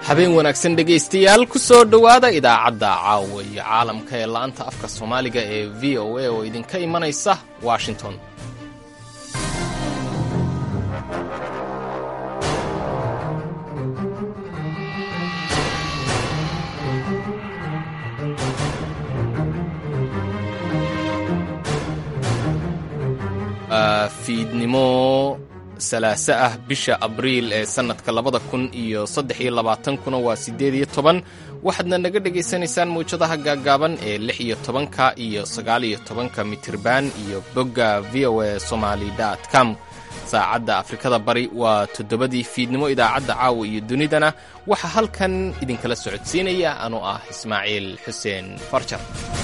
habeen wanaagsan dhegaystayaal ku soo dhowaada idaacadda caawa iyo caalamka ee la'anta afka soomaaliga ee v o a oo idinka imanaysa washington fiidnimo salaaso ah bisha abriil ee sannadka labada kun iyo saddex iyo labaatankuna waa siddeed iyo toban waxaadna naga dhegaysanaysaan mawjadaha gaaggaaban ee lix iyo tobanka iyo sagaal iyo tobanka mitirban iyo bogga v o a somaali dot com saacadda afrikada bari waa toddobadii fiidnimo idaacadda caawa iyo dunidana waxaa halkan idinkala socodsiinaya anuu ah ismaaciil xuseen farjar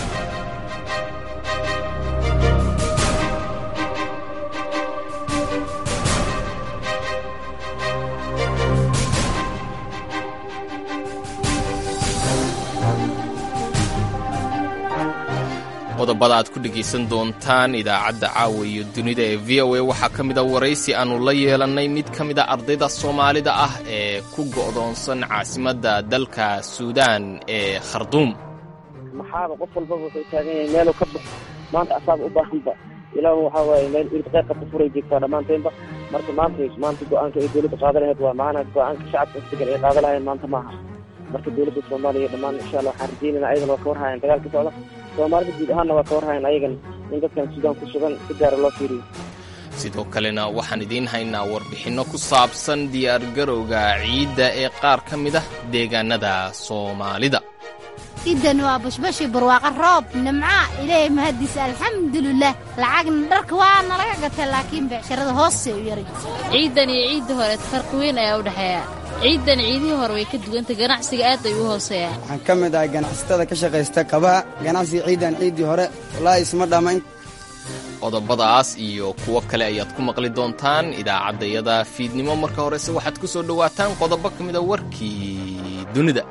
qodobada aad ku dhegaysan doontaan idaacadda caawa iyo dunida ee v o a waxaa ka mid a waraysi aannu la yeelannay mid ka mid a ardayda soomaalida ah ee ku go'doonsan caasimadda dalka suudaan ee kharduum maxaaba qof walbaba wuxuu taagan yahay meeluu ka baxo maanta asaaba u baahanba ilaa waxaa waaye meel irqeeqa ku furay jirtaa dhammaanteenba marka maanta maanta go-aanka ay dowladda qaada lahayd waa maana go-aanka shacabka isdegan ay qaada lahayn maanta maaha marka dowladda soomaaliya dhammaan insha allah waxaan rajeynayna ayagana waa ka warhayan dagaal ka socda soomaalida guud ahaanna waa ka warhayan ayagan in dadkan suudaan ku sugan si gaara loo fiiriyo sidoo kalena waxaan idiin haynaa warbixinno ku saabsan diyaargarowga ciidda ee qaar ka mid ah deegaanada soomaalida idan waa bashbashi barwaaqa roob nimca ilaahay mahadiisa alxamdulilah lacagna dharka waa nalaga gatay laakiin beecsharada hoosee u yaray ciidan iyo ciidda hore farqi weyn ayaa u dhexeeya ciidan ciidihii hore way ka duwantay ganacsiga aad ay u hooseeyaan waxaan ka mid ahay ganacsatada ka shaqaysta kabaha ganacsiga ciidan ciiddii hore wallaahi isma dhammayn qodobadaas iyo kuwo kale ayaad ku maqli doontaan idaacaddayada fiidnimo marka horese waxaad ku soo dhowaataan qodobo ka mida warkii dunida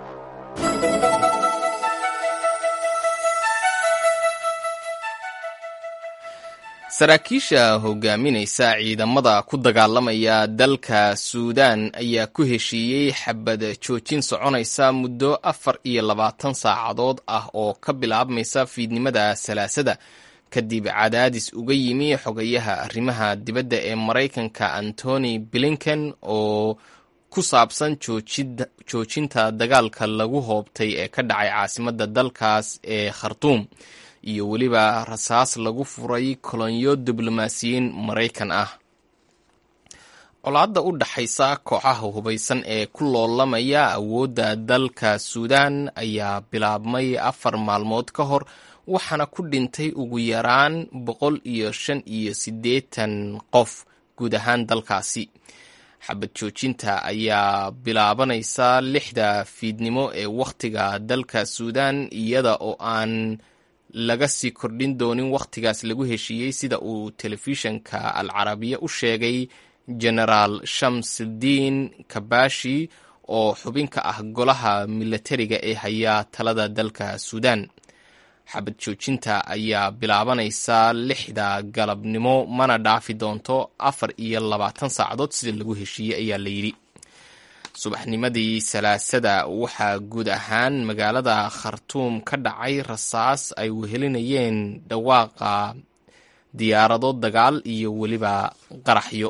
saraakiisha hogaaminaysa ciidamada ku dagaalamaya dalka suudaan ayaa ku heshiiyey xabad joojin soconaysa muddo afar iyo labaatan saacadood ah oo ka bilaabmaysa fiidnimada salaasada kadib cadaadis uga yimi xogayaha arrimaha dibadda ee maraykanka antony blinken oo ku saabsan joojinta dagaalka lagu hoobtay ee ka dhacay caasimadda dalkaas ee khartuum iyo weliba rasaas lagu furay kolonyo diblomaasiyiin maraykan ah colaadda u dhaxaysa kooxaha hubaysan ee ku loolamaya awoodda dalka suudaan ayaa bilaabmay afar maalmood ka hor waxaana ku dhintay ugu yaraan boqol iyo shan iyo siddeetan qof guud ahaan dalkaasi xabad joojinta ayaa bilaabanaysa lixda fiidnimo ee wakhtiga dalka suudaan iyada oo aan laga sii kordhin doonin wakhtigaas lagu heshiiyey sida uu telefishanka al carabiya u sheegay genaraal shamsudiin kabashi oo xubin ka ah golaha milatariga ee haya talada dalka suudaan xabad joojinta ayaa bilaabanaysa lixda galabnimo mana dhaafi doonto afar iyo labaatan saacadood sida lagu heshiiyey ayaa la yidhi subaxnimadii salaasada waxaa guud ahaan magaalada khartuum ka dhacay rasaas ay wehelinayeen dhawaaqa diyaarado dagaal iyo weliba qaraxyo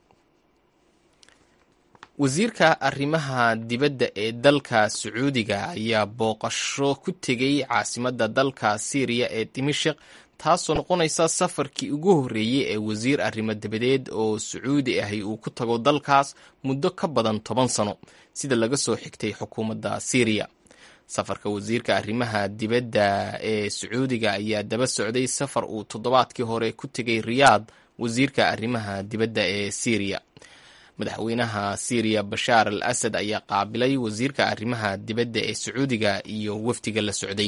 wasiirka arrimaha dibadda ee dalka sacuudiga ayaa booqasho ku tegey caasimadda dalka siiriya ee dimashik taasoo noqonaysa safarkii ugu horreeyey ee wasiir arrimo dabadeed oo sacuudi ahi uu ku tago dalkaas muddo ka badan toban sano sida laga soo xigtay xukuumadda siiriya safarka wasiirka arrimaha dibadda ee sacuudiga ayaa daba socday safar uu toddobaadkii hore ku tegay riyaad wasiirka arrimaha dibadda ee siiriya madaxweynaha siiriya bashaar al asad ayaa qaabilay wasiirka arrimaha dibadda ee sacuudiga iyo wafdiga la socday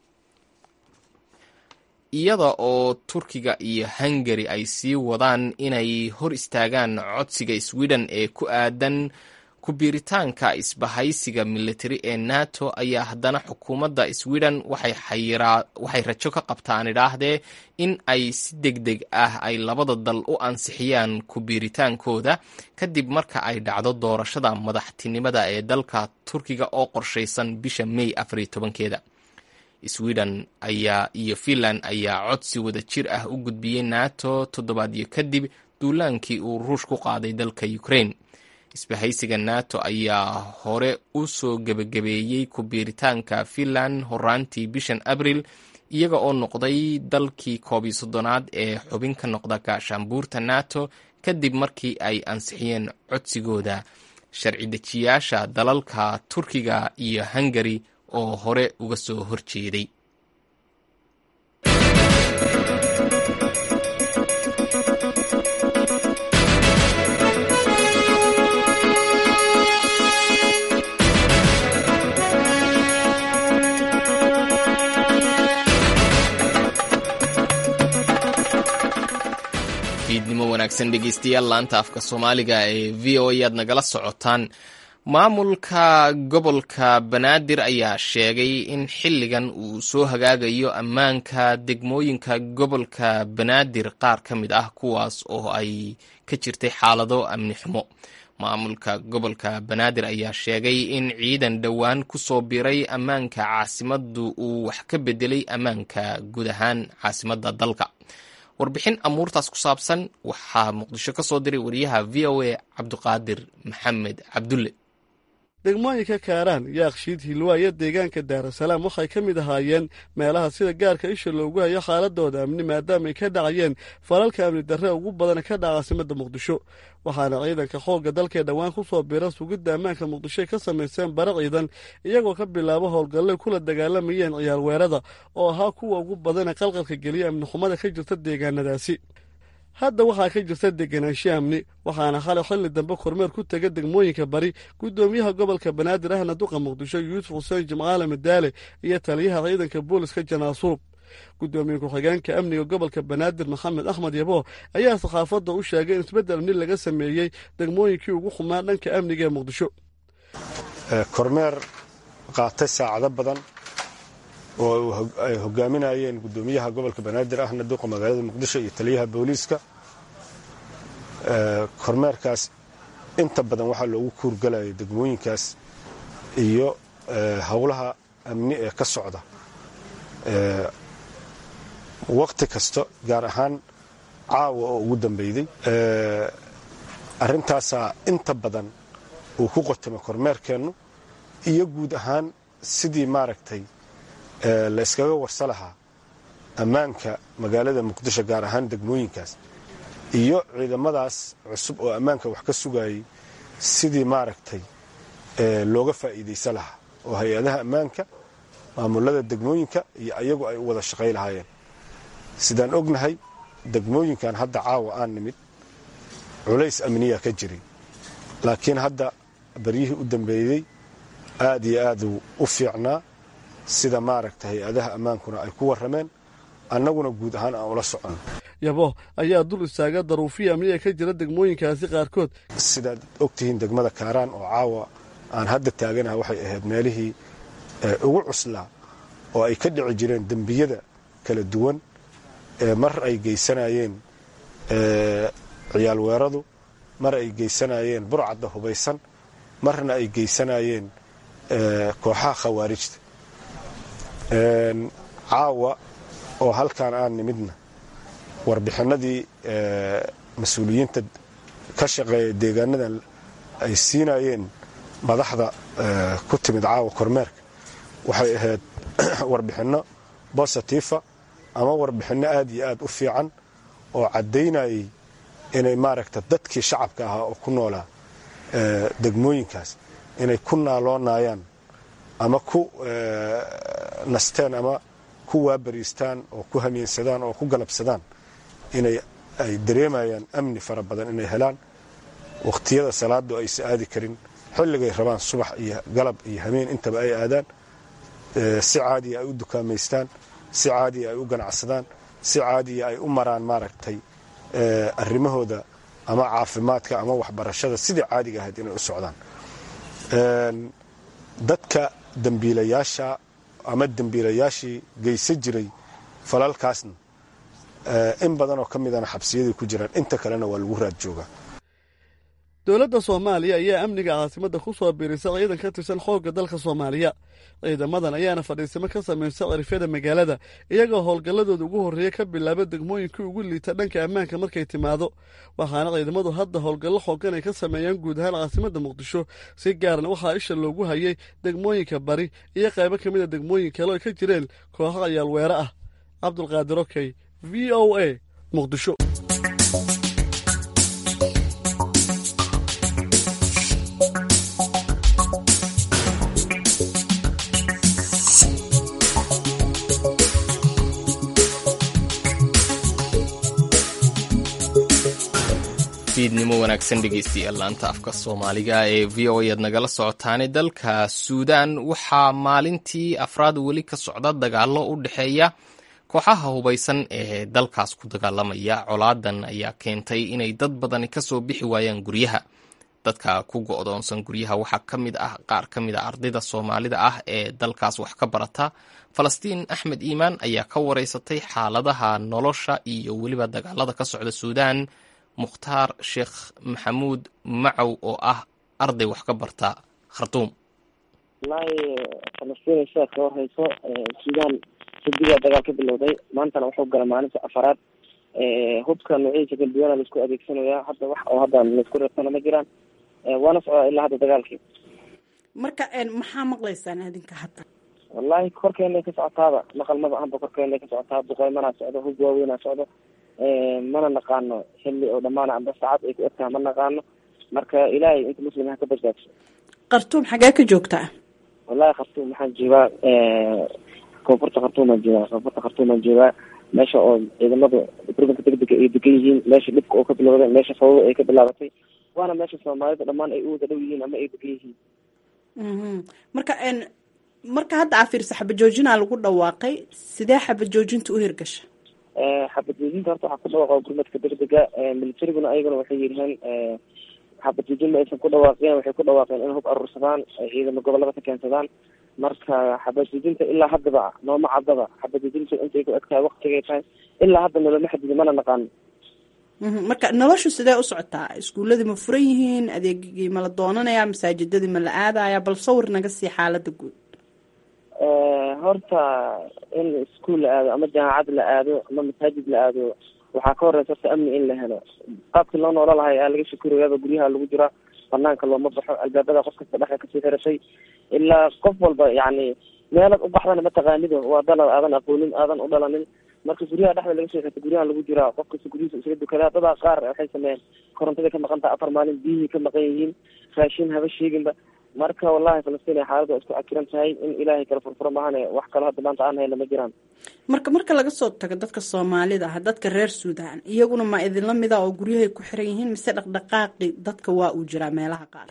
iyada oo turkiga iyo hungari ay sii wadaan inay hor istaagaan codsiga sweden ee ku aadan ku-biiritaanka isbahaysiga militari ee nato ayaa haddana xukuumadda sweden waxay rajo ka qabtaan idhaahdee in ay si deg deg ah ay labada dal u ansixiyaan ku-biiritaankooda kadib marka ay dhacdo doorashada madaxtinimada ee dalka turkiga oo qorshaysan bisha may afariyo tobankeeda sweden ayaa iyo finland ayaa codsi wada jir ah u gudbiyey nato toddobaadyo kadib duulaankii uu ruush ku qaaday dalka ukraine isbahaysiga nato ayaa hore u soo gebagabeeyey ku-biiritaanka finland horaantii bishan abril iyaga oo noqday dalkii koob iyo soddonaad ee xubin ka noqda gaashaanbuurta nato kadib markii ay ansixiyeen codsigooda sharci dejiyaasha dalalka turkiga iyo hungari oo hore uga soo horjeeday fiidnimo wanaagsan dhegeystayaal laanta afka soomaaliga ee v o a aad nagala socotaan maamulka gobolka banaadir ayaa sheegay in xilligan uu soo hagaagayo ammaanka degmooyinka gobolka banaadir qaar ka mid ah kuwaas oo ay ka jirtay xaalado amni xumo maamulka gobolka banaadir ayaa sheegay in ciidan dhowaan ku soo biray ammaanka caasimaddu uu wax ka bedelay ammaanka guud ahaan caasimadda dalka warbixin amuurtaas ku saabsan waxaa muqdisho ka soo diray wariyaha v o a cabdiqaadir maxamed cabdulle degmooyinka kaaraan yaaqshiid hilwaayo deegaanka daarasalaam waxay ka mid ahaayeen meelaha sida gaarka isha loogu hayo xaaladooda amni maadaama ay ka dhacayeen falalka amni darre ugu badan ka dhaca caasimadda muqdisho waxaana ciidanka xoogga dalkee dhowaan ku soo biira sugidda ammaanka muqdishoy ka samayseen bara ciidan iyagoo ka bilaabo howlgallay kula dagaalamayeen ciyaar weerada oo ahaa kuwa ugu badana qalqalka geliya amni xumada ka jirta deegaanadaasi hadda waxaa ka jirta deganaansho amni waxaana xalay xilli dambe kormeer ku tega degmooyinka bari guddoomiyaha gobolka banaadir ahna duqa muqdisho yuusuf xuseen jimcaale madaale iyo taliyaha ciidanka booliska janaasuub guddoomiye ku-xigeenka amniga gobolka banaadir maxamed axmed yabo ayaa saxaafadda u sheegay in isbeddel amni laga sameeyey degmooyinkii ugu xumaa dhanka amniga ee muqdisho kormeer qaatay saacado badan oo ay hogaaminayeen guddoomiyaha gobolka banaadir ahna duqa magaalada muqdisho iyo taliyaha booliiska kormeerkaas inta badan waxaa loogu kuurgalayay degmooyinkaas iyo howlaha amni ee ka socda waqti kasta gaar ahaan caawa oo ugu dambeyday arrintaasaa inta badan uu ku qotamay kormeerkeennu iyo guud ahaan sidii maaragtay la iskaga warsa lahaa ammaanka magaalada muqdisho gaar ahaan degmooyinkaas iyo ciidamadaas cusub oo ammaanka wax ka sugayay sidii maaragtay looga faa'iidaysan lahaa oo hay-adaha ammaanka maamulada degmooyinka iyo ayagu ay u wada shaqay lahaayeen sidaan ognahay degmooyinkan hadda caawa aan nimid culays amniya ka jiray laakiin hadda baryihii u dambeeyey aad iyo aaduu u fiicnaa sida maaragta hay-adaha ammaankuna ay ku warrameen annaguna guud ahaan aan ula soconno yabo ayaa dul istaaga daruufiya amniga ka jira degmooyinkaasi qaarkood sidaad ogtihiin degmada kaaraan oo caawa aan hadda taaganaha waxay ahayd meelihii ugu cuslaa oo ay ka dhici jireen dembiyada kala duwan ee mar ay geysanayeen ciyaal weeradu mar ay geysanayeen burcadda hubaysan marna ay geysanayeen kooxaha khawaarijta caawa oo halkaan aan nimidna warbixinadii mas-uuliyiinta ka shaqeeya deegaanadan ay siinayeen madaxda ku timid caawa kormeerka waxay ahayd warbixinno bositifa ama warbixinno aad iyo aad u fiican oo caddaynayay inay maaragta dadkii shacabka ahaa oo ku noolaa degmooyinkaas inay ku naaloonayaan ama ku nasteen ama ku waabariistaan oo ku hamiinsadaan oo ku galabsadaan inay ay dareemayaan amni fara badan inay helaan wakhtiyada salaadu aysa aadi karin xilligay rabaan subax iyo galab iyo hameen intaba ay aadaan si caadiya ay u dukaamaystaan si caadiya ay u ganacsadaan si caadiya ay u maraan maaragtay arrimahooda ama caafimaadka ama waxbarashada sidii caadiga ahayd inay u socdaan dadka dembiilayaasha ama dembiilayaashii geysan jiray falalkaasna in badan oo ka midana xabsiyaday ku jiraan inta kalena waa lagu raad joogaa dowladda soomaaliya ayaa amniga caasimadda ku soo biirisa ciidan ka tirsan xoogga dalka soomaaliya ciidamadan ayaana fadhiisamo ka samaysa cirifyada magaalada iyagoo howlgalladooda ugu horreeya ka bilaaba degmooyinkii ugu liita dhanka ammaanka markay timaado waxaana ciidamadu hadda howlgallo xoogan ay ka sameeyaan guud ahaan caasimadda muqdisho si gaarna waxaa isha loogu hayay degmooyinka bari iyo qaybo ka mid a degmooyin kale oo ay ka jireen kooxo cayaalweere ah cabdulqaadir okey v o a muqdisho fiidnimo wanaagsan dhegeystayaal laanta afka soomaaliga ee v o aad nagala socotaane dalka suudaan waxaa maalintii afraad weli ka socda dagaalo u dhexeeya kooxaha hubaysan ee dalkaas ku dagaalamaya colaadan ayaa keentay inay dad badani kasoo bixi waayaan guryaha dadka ku go-doonsan guryaha waxaa ka mid ah qaar ka mid a ardayda soomaalida ah ee dalkaas wax ka barata falastiin axmed iimaan ayaa ka wareysatay xaaladaha nolosha iyo weliba dagaalada ka socda suudaan mukhtaar sheekh maxamuud macow oo ah arday wax ka barta khartuum wallaahi falastiin sheekh ka warhayso suudaan sadigaa dagaal ka bilowday maantana wuxuu gala maalinta afaraad hubka noocyadiisa kala duwana laisku adeegsanaya hadda wax oo hadda laisku reebtana ma jiraan waana socdaa ilaa hadda dagaalkii marka maxaa maqlaysaan adinka hadda wallaahi korkeenay ka socotaaba maqal maba ahanba korkeenay ka socotaa duqeymanaa socdo hub waaweynaa socdo mana naqaano xilli oo dhamaana amba saacad ay ku egtaha ma naqaano marka ilaahay inta muslim ha ka badbaadso khartuum xagee ka joogtaa wallahi khartuum waxaan joogaa koonfurta khartuumaan joogaa koonfurta khartuumaan joogaa meesha oo ciidamadu gurbanka degdega ay degan yihiin meesha dhibka oo ka bilowday meesha fawada ay ka bilaabatay waana meesha soomaalida dhammaan ay u wada dhow yihiin ama ay degan yihiin marka marka hadda aa fiirsa xabajoojinaa lagu dhawaaqay sidee xabajoojinta u hirgasha xabadjoojinta horta waxaa ku dhawaaqa gurmadka degdega militariguna ayaguna waxay yidhaheen xabadjoojin ma aysan ku dhawaaqeen waxay ku dhawaaqeen in hub aruursadaan ay ciidamo gobolada ka keensadaan marka xabadjoojinta ilaa haddaba nooma caddaba xabadjoojinta intay ku eg tahay waktigay tahay ilaa hadda noloma xadidi mana naqaano marka noloshu sidee u socotaa iskuuladii ma furan yihiin adeegigii ma la doonanayaa masaajidadii ma la aadaya bal sawir naga sii xaalada guud horta in iskuol la aado ama jaamacad la aado ama masaajid la aado waxaa ka horeysa horta amni in la helo qaabkii loo noola lahay aa laga shakurayaaba guryaha lagu jiraa banaanka looma baxo albaabada qof kasta dhexa kasii xiratay ilaa qof walba yacni meelad u baxdana mataqaanido waa dalad aadan aqoonin aadan u dhalanin marka guryaha dhexda laga soo xirta guryaha lagu jiraa qof kasta guryihiisa isaga dukadaa dadaa qaar waxay sameeyeen korontada ka maqan taha afar maalin biyihii ka maqan yihiin raashin haba sheeginba marka wallahi falastiin ay xaalada isku cakiran tahay in ilaahay kala furfuro maahane wax kalo hadda maanta aan hayna ma jiraan marka marka laga soo tago dadka soomaalida ah dadka reer suudaan iyaguna ma idinla mida oo guryahay ku xiran yihiin mise dhaqdhaqaaqi dadka waa uu jiraa meelaha qaar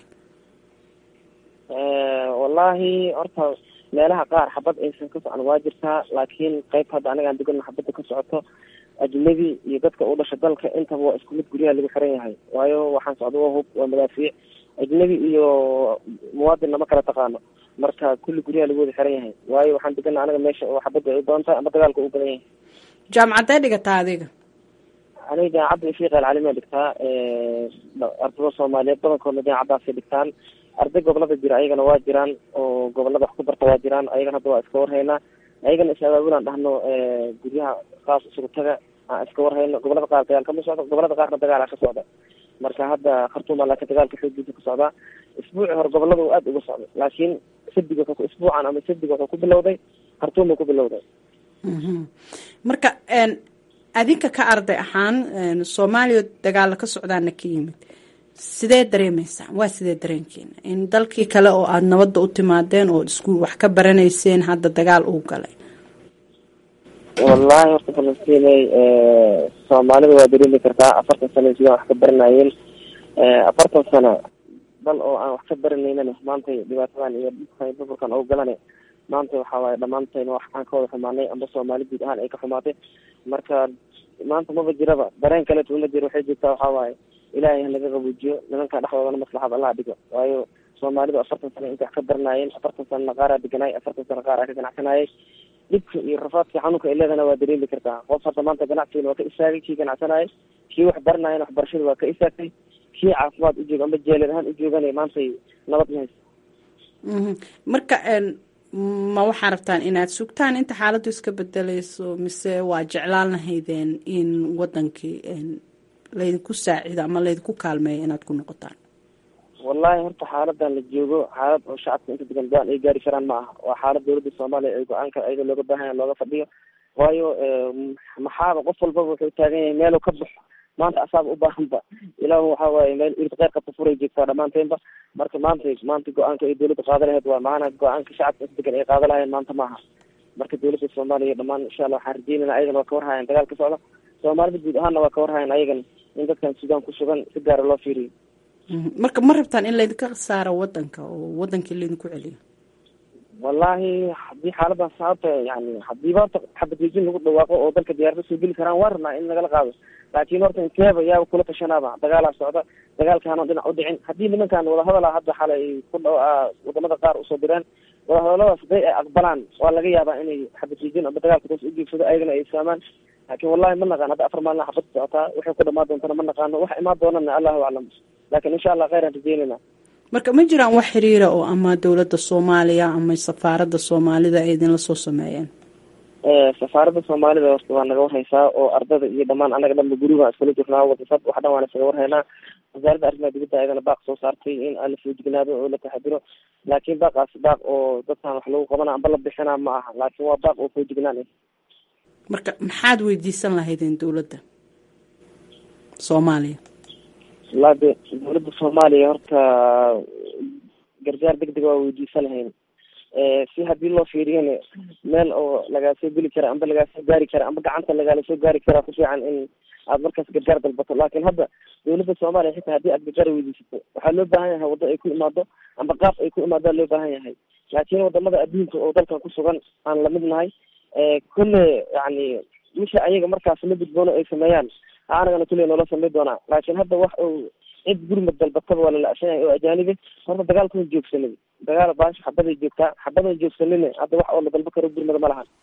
wallahi horta meelaha qaar xabad aysan ka socon waa jirtaa laakiin qayb hadda anagaan degano xabadda ka socoto ajnabi iyo dadka u dhasha dalka intaba waa isku mid guryaha lagu xiran yahay waayo waxaan socda waa hub waa madaafiic ajnabi iyo muwaadinna ma kala taqaano marka kulli guryaha lagu wada xiran yahay waayo waxaan degana anaga meesha oo xabadda ay u badan tahay ama dagaalka u badan yahay jaamacadee dhigataa adiga aniga jaamacadda ifiiqa alcalimiya dhigtaa ardada soomaaliyeed badankoodna jaamacaddaasay dhigtaan arday gobolada jira ayagana waa jiraan oo gobolada wax ku barta waa jiraan ayagana hadda waa iska warhaynaa ayagana is abaabulaan dhahno guryaha saas isugu taga aan iska warhayno gobolada qaar dagaal kama socdo gobolada qaarna dagaala ka socda marka hadda khartuuma laakiin dagaalka xoogiisa ka socdaa isbuuci hore gobolada uu aada uga socday laakiin sabdiga isbuucan ama sabdiga wuxuu ku bilowday khartuuma ku bilowday marka adinka ka arday ahaan soomaaliya dagaala ka socdaana ka yimid sidee dareemeysaan waa sidee dareenkeena in dalkii kale oo aada nabadda u timaadeen oo iskuul wax ka baranayseen hadda dagaal uu galay wallahi horta falastiney soomaalida waa dareemi kartaa afartan sano sidaan wax ka baranayeen afartan sano dal oo aan wax ka baranaynana maanta dhibaatadan iyo dhibkan burburkan oo galana maanta waxa waaye dhammaantayna wax aan ka wada xumaanay amba soomaali guud ahaan ay ka xumaatay marka maanta maba jiraba dareen kaleeto uma jiro waxay jirtaa waxaa waaye ilaahay hanaga qabuujiyo nimanka dhexdoodana maslaxad allah dhigo waayo soomaalidu afartan sano inta wax ka baranaayeen afartan sanana qaaraa deganaay afartan sano qaar aa ka ganacsanayay dhibka iyo rafaadka xanuunka ay leedana waa dareemi kartaa qof hadda maanta ganacsigan waa ka istaagay kii ganacsanayay kii wax baranaayana waxbarashada waa ka istaagtay kii caafimaad u jooga amba jeelad ahaan u joogana maantay nabad ma haysa marka ma waxaa rabtaan inaad sugtaan inta xaaladdu iska bedelayso mise waa jeclaan lahaydeen in wadankii laydinku saacido ama laydinku kaalmeeyo inaad ku noqotaan wallahi horta xaaladan la joogo xaalad oo shacabka inta degan go-aan ay gaari karaan ma aha waa xaalad dawladda soomaaliya ay go-aanka ayada looga baahanya looga fadhiyo waayo maxaaba qof walbaba wuxuu taagan yahay meelu ka baxo maanta asaaba u baahanba ilaa waxa waaye meel irid qeyr qabta furay joogtaa dhammaanteenba marka maanta maanta go-aanka ay dawladda qaada laheyd waa maana go-aanka shacabka inta degan ay qaada lahayeen maanta maaha marka dawladda soomaaliya dhammaan insha allah waxaan rajeynayna ayagana waa ka warhayan dagaal ka socda soomaalida guud ahaanna waa ka warhayan ayagana in dadkan suudaan ku sugan si gaara loo fiiriyo marka ma rabtaan in laydinka saaro wadanka oo wadankii laydinku celiyo wallahi haddii xaaladan sababta yani hadiiba horta xabadwejin lagu dhawaaqo oo dalka diyaarada soo geli karaan waa rabnaa in nagala qaado laakiin horta inteeba yaaba kula tashanaaba dagaalaa socda dagaalkaana dhinac u dhicin haddii nimankan wadahadala hadda xalay ku dha wadamada qaar usoo direen wadahadaladaas haday ay aqbalaan waa laga yaabaa inay xabadwejin amba dagaalka toos u geegsado ayagana ay isfahmaan laakiin wallahi ma naqaan hadda afar maalina xabad socotaa waxay ku dhamaan doontana ma naqaano wax imaan doonana allahu aclam laakiin insha allah kheyran rajeynayna marka ma jiraan wax xiriira oo ama dowladda soomaaliya ama safaaradda soomaalida ay idinla soo sameeyeen safaaradda soomaalida horta waa naga warhaysaa oo ardada iyo dhamaan anaga dhanba guriga iskula jirnaa wadasad wax dhan waan isaga warhaynaa wasaaradda arrimaha dibadda ayadana baaq soo saartay in aan la foojignaado oo la taxadiro laakiin baaqaas baaq oo dadkan wax lagu qabana amba la bixinaa ma aha laakiin waa baaq oo foojignaan ah marka maxaad weydiisan lahaydeen dowladda soomaaliya wallaa de dawladda soomaaliya horta gargaar deg deg waa weydiisan lahayn si haddii loo fiiriyana meel oo lagaasoo geli kara amba lagaasoo gaari kara amba gacanta lagaala soo gaari karaa ku fiican in aad markaas gargaar dalbato laakiin hadda dawladda soomaaliya xitaa haddii aad gargaar weydiisato waxaa loo baahan yahay waddo ay ku imaado amba qaab ay ku imaadaa loo baahan yahay laakiin wadamada adduunka oo dalkan ku sugan aan lamid nahay kulle yani misha ayaga markaas la gudboono ay sameeyaan anagana kulley noola samey doonaa laakiin hadda wax uu cid gurmad dalbataba waa lala-san yahay oo ajaanibe horta dagaalkuma joogsanin dagaal baasha xabaday joogtaa xabadan joogsanin hadda wax oo la dalba karo gurmada ma lahan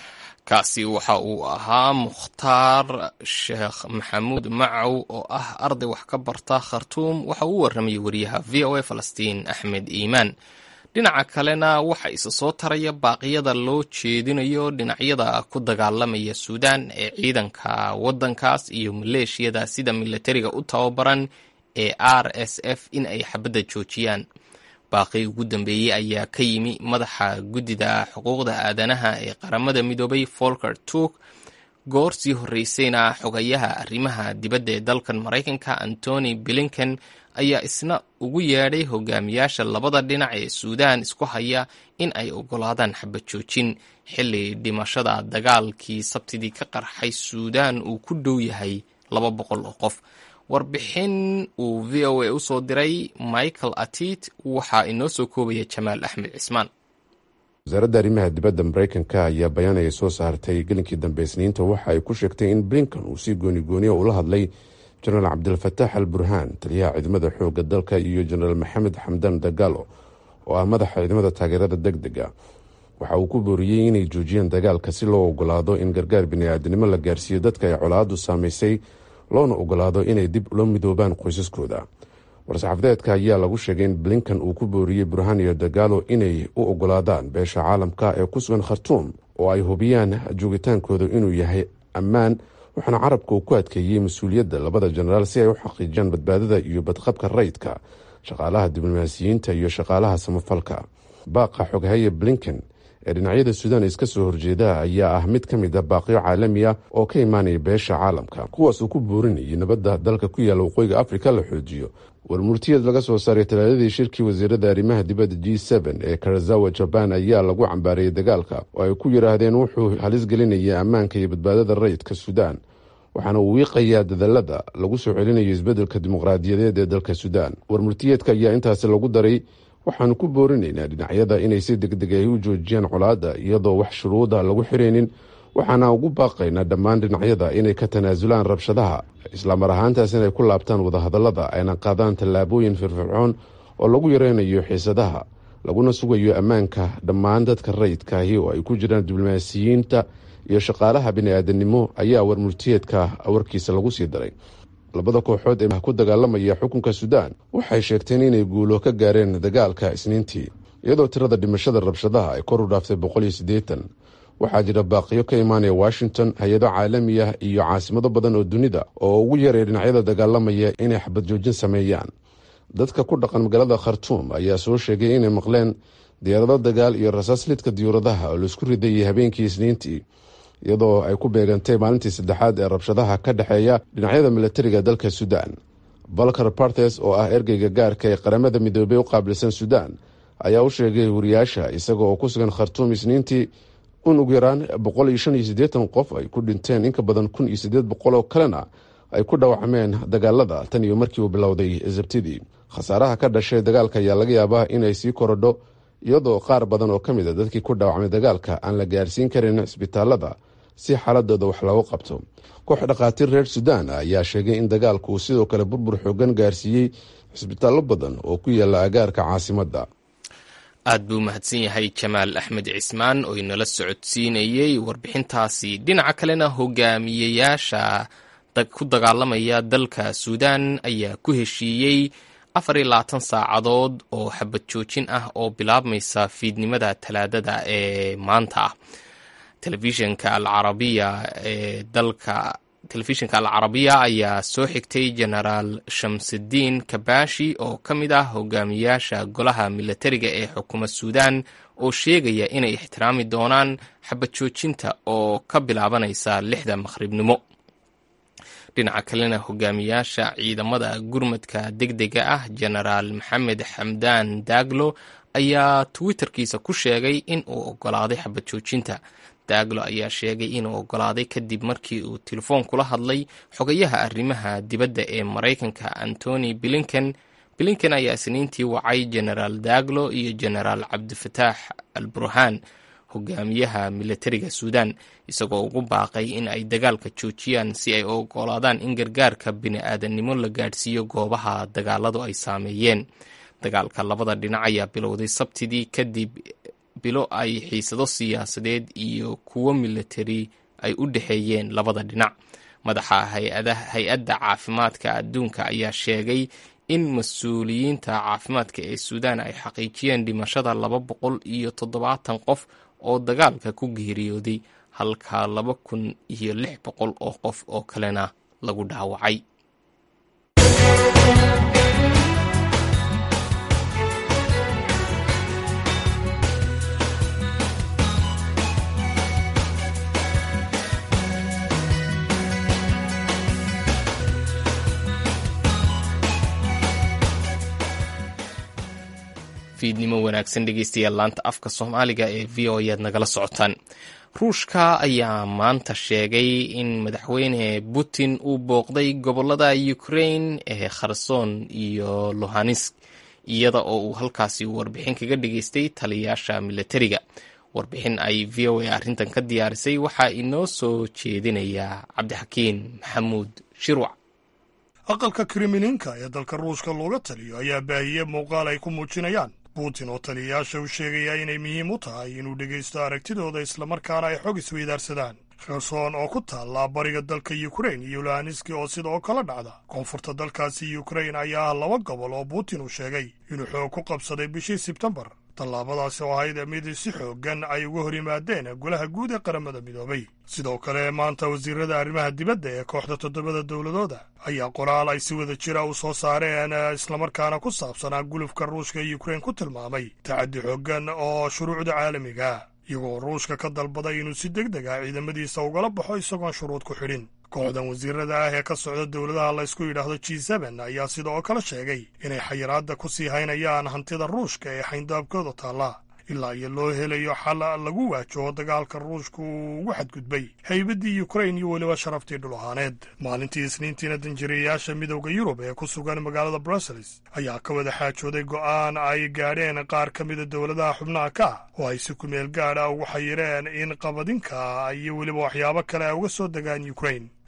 kaasi waxa uu ahaa mukhtaar sheekh maxamuud macow oo ah arday wax ka barta khartuum waxa uu warramayay wariyaha v o a falastiin axmed iimaan dhinaca kalena waxa isa soo taraya baaqyada loo jeedinayo dhinacyada ku dagaalamaya suudaan ee ciidanka waddankaas iyo maleeshiyada sida milatariga u tababaran ee r s f in ay xabadda joojiyaan baaqii ugu dambeeyey ayaa ka yimi madaxa guddida xuquuqda aadanaha ee qaramada midoobay folker turk goor sii horreysayna xogayaha arrimaha dibadda ee dalkan maraykanka antony blinken ayaa isna ugu yeedhay hogaamiyaasha labada dhinac ee suudaan isku haya in ay oggolaadaan xabad joojin xilli dhimashada dagaalkii sabtidii ka qarxay suudaan uu ku dhow yahay laba boqol oo qof warbixin uu v o a usoo diray michael atit waxaa inoo soo koobaya jamaal axmed cismaan wasaaradda arrimaha dibadda maraykanka ayaa bayaan ay soo saartay gelinkii dambe isniinta waxa ay ku sheegtay in blinkan uu si goonigooniya ula hadlay jenaraal cabdilfataax al burhaan taliyaha ciidamada xoogga dalka iyo jenaraal maxamed xamdan dagaalo oo ah madaxa ciidamada taageerada deg dega waxa uu ku booriyey inay joojiyaan dagaalka si loo ogolaado in gargaar bini-aadinimo la gaarsiiyo dadka ay colaadu saamaysay loona ogolaado inay dib ula midoobaan qoysaskooda war-saxaafadeedka ayaa lagu sheegay in blinkan uu ku booriyey burhaan iyo dagaalo inay u ogolaadaan beesha caalamka ee ku sugan khartuum oo ay hubiyaan joogitaankooda inuu yahay ammaan waxaana carabka uu ku adkeeyey mas-uuliyadda labada jenaraal si ay u xaqiijiyaan badbaadada iyo badqabka rayidka shaqaalaha diblomaasiyiinta iyo shaqaalaha samafalka baaqa xoghaye blinken ee dhinacyada suudaan iska soo horjeeda ayaa ah mid ka mid a baaqyo caalami ah oo ka imaanaya beesha caalamka kuwaas uu ku boorinayay nabadda dalka ku yaalla waqooyiga afrika la xoojiyo warmurtiyeed laga soo saaray talaadadii shirkii wasiirada arrimaha dibadda g sn ee karazawa jaban ayaa lagu cambaarayay dagaalka oo ay ku yidhaahdeen wuxuu halis gelinaya ammaanka iyo badbaadada rayidka suudaan waxaana uu wiiqayaa dadalada lagu soo celinayo isbeddelka dimuqraadiyadeed ee dalka suudaan warmurtiyeedka ayaa intaasi lagu daray waxaanu ku boorinaynaa dhinacyada inay si degdeg ay u joojiyaan colaadda iyadoo wax shuruuda lagu xiraynin waxaana ugu baaqaynaa dhammaan dhinacyada inay ka tanaasulaan rabshadaha islamar ahaantaas inay ku laabtaan wadahadallada ayna qaadaan tallaabooyin firfircoon oo lagu yareynayo xiisadaha laguna sugayo ammaanka dhammaan dadka rayidkaahi oo ay ku jiraan diblomaasiyiinta iyo shaqaalaha bini-aadanimo ayaa warmurtiyeedka warkiisa lagu sii daray labada kooxood ee ku dagaalamaya xukunka suudaan waxay sheegteen inay guulo ka gaareen dagaalka isniintii iyadoo tirada dhimashada rabshadaha ay kor u dhaaftay boqol iyo siddeetan waxaa jira baaqiyo ka imaanaya washington hay-ado caalami ah iyo caasimado badan oo dunida oo ugu yaray dhinacyada dagaalamaya inay xabad joojin sameeyaan dadka ku dhaqan magaalada khartuum ayaa soo sheegay inay maqleen diyaarado dagaal iyo rasaaslidka diyuuradaha oo laisku ridayay habeenkii isniintii iyadoo ay ku beegantay maalintii saddexaad ee rabshadaha ka dhexeeya dhinacyada milatariga dalka suudaan balkar bartes oo ah ergeyga gaarka ee qaramada midoobey u qaabilsan suudaan ayaa u sheegay wariyaasha isaga oo ku sugan khartuum isniintii in ugu yaraan boqol iyo shan iyo siddeetan qof ay ku dhinteen in ka badan kun iyo siddeed boqol oo kalena ay ku dhaawacmeen dagaalada tan iyo markii uu bilowday sabtidii khasaaraha ka dhashay dagaalka ayaa laga yaabaa inay sii korodho iyadoo qaar badan oo ka mid a dadkii ku dhaawacmay dagaalka aan la gaarsiin karin cisbitaalada si xaaladooda wax loogu qabto koox dhakhaatiir reer suudaan ayaa sheegay in dagaalku uu sidoo kale burbur xoogan gaarsiiyey cisbitaallo badan oo ku yaala agaarka caasimadda aad buu mahadsan yahay jamaal axmed cismaan oo inala socodsiinayey warbixintaasi dhinaca kalena hogaamiyeyaasha ku dagaalamaya dalka suudaan ayaa ku heshiiyey afar iyo labaatan saacadood oo xabad joojin ah oo bilaabmaysa fiidnimada talaadada ee maanta ah telefishinka alcarabiya ee dalka telefishinka alcarabiya ayaa soo xigtay genaraal shamsudiin kabashi oo ka mid ah hogaamiyaasha golaha milatariga ee xukuma suudaan oo sheegaya inay ixtiraami doonaan xabad joojinta oo ka bilaabanaysa lixda maqhribnimo dhinaca kalena hogaamiyaasha ciidamada gurmadka deg dega ah genaraal maxamed xamdaan daaglo ayaa twitterkiisa ku sheegay in uu ogolaaday xabad joojinta daaglo ayaa sheegay inuu ogolaaday kadib markii uu telefoon kula hadlay xogayaha arrimaha dibadda ee maraykanka antony blinken blinken ayaa isniintii wacay genaraal daaglo iyo genaraal cabdifataax al burhaan hogaamiyaha milatariga suudaan isagoo ugu baaqay in ay dagaalka joojiyaan si ay u ogolaadaan in gargaarka bini-aadannimo la gaadhsiiyo goobaha dagaaladu ay saameeyeen dagaalka labada dhinac ayaa bilowday sabtidii kadib bilo ay xiisado siyaasadeed iyo kuwo milatari ay u dhexeeyeen labada dhinac madaxa hay-adda caafimaadka adduunka ayaa sheegay in mas-uuliyiinta caafimaadka ee suudaan ay xaqiijiyeen dhimashada laba boqol iyo toddobaatan qof oo dagaalka ku geeriyooday halka laba kun iyo lix boqol oo qof oo kalena lagu dhaawacay fiidnimo wanaagsan dhegeystayaal laanta afka soomaaliga ee v o ayaad nagala socotaan ruushka ayaa maanta sheegay in madaxweyne putin uu booqday gobolada ukrain ee kherson iyo lohanesk iyada oo uu halkaasi warbixin kaga dhageystay taliyayaasha milatariga warbixin ay v o a arrintan ka diyaarisay waxaa inoo soo jeedinaya cabdixakiin maxamuud shirwac aqalka krimininka ee dalka ruushka looga taliyo ayaa baahiyey muuqaal ay ku muujinayaan putin oo taliyayaasha u sheegaya inay muhiim u tahay inuu dhegaysto aragtidooda islamarkaana ay xog isweydaarsadaan kherson oo ku taalla bariga dalka yukrain iyo luhaniski oo sidoo kala dhacda koonfurta dalkaasi yukrain ayaa ah laba gobol oo putin uu sheegay inuu xoog ku qabsaday bishii sebtembar tallaabadaasi oo ahayd mid si xooggan ay uga hor yimaadeen golaha guud ee qaramada midoobay sidoo kale maanta wasiirada arrimaha dibadda ee kooxda toddobada dowladooda ayaa qoraal ay si wada jira u soo saareen islamarkaana ku saabsanaa gulufka ruushka ee yukrain ku tilmaamay tacaddi xooggan oo shuruucda caalamiga iyagoo ruushka ka dalbaday inuu si deg deg ah ciidamadiisa ugala baxo isagoon shuruud ku xidhin kooxdan wasiirada ah ee ka socda dowladaha laysku yidhaahdo g seben ayaa sidoo kale sheegay inay xayiraadda ku sii haynayaan hantida ruushka ee xayndaabkooda taalla ilaa iyo loo helayo xal lagu waajaho dagaalka ruushka uu ugu xadgudbay haybaddii yukrain iyo weliba sharaftii dhul ahaaneed maalintii isniintiina danjirayaasha midowda yurub ee ku sugan magaalada brussels ayaa ka wada xaajooday go'aan ay gaadheen qaar ka mida dowladaha xubnaha ka ah oo ay si kumeel gaadha ugu xayireen in qabadinka iyo weliba waxyaabo kale ay uga soo degaan yukrain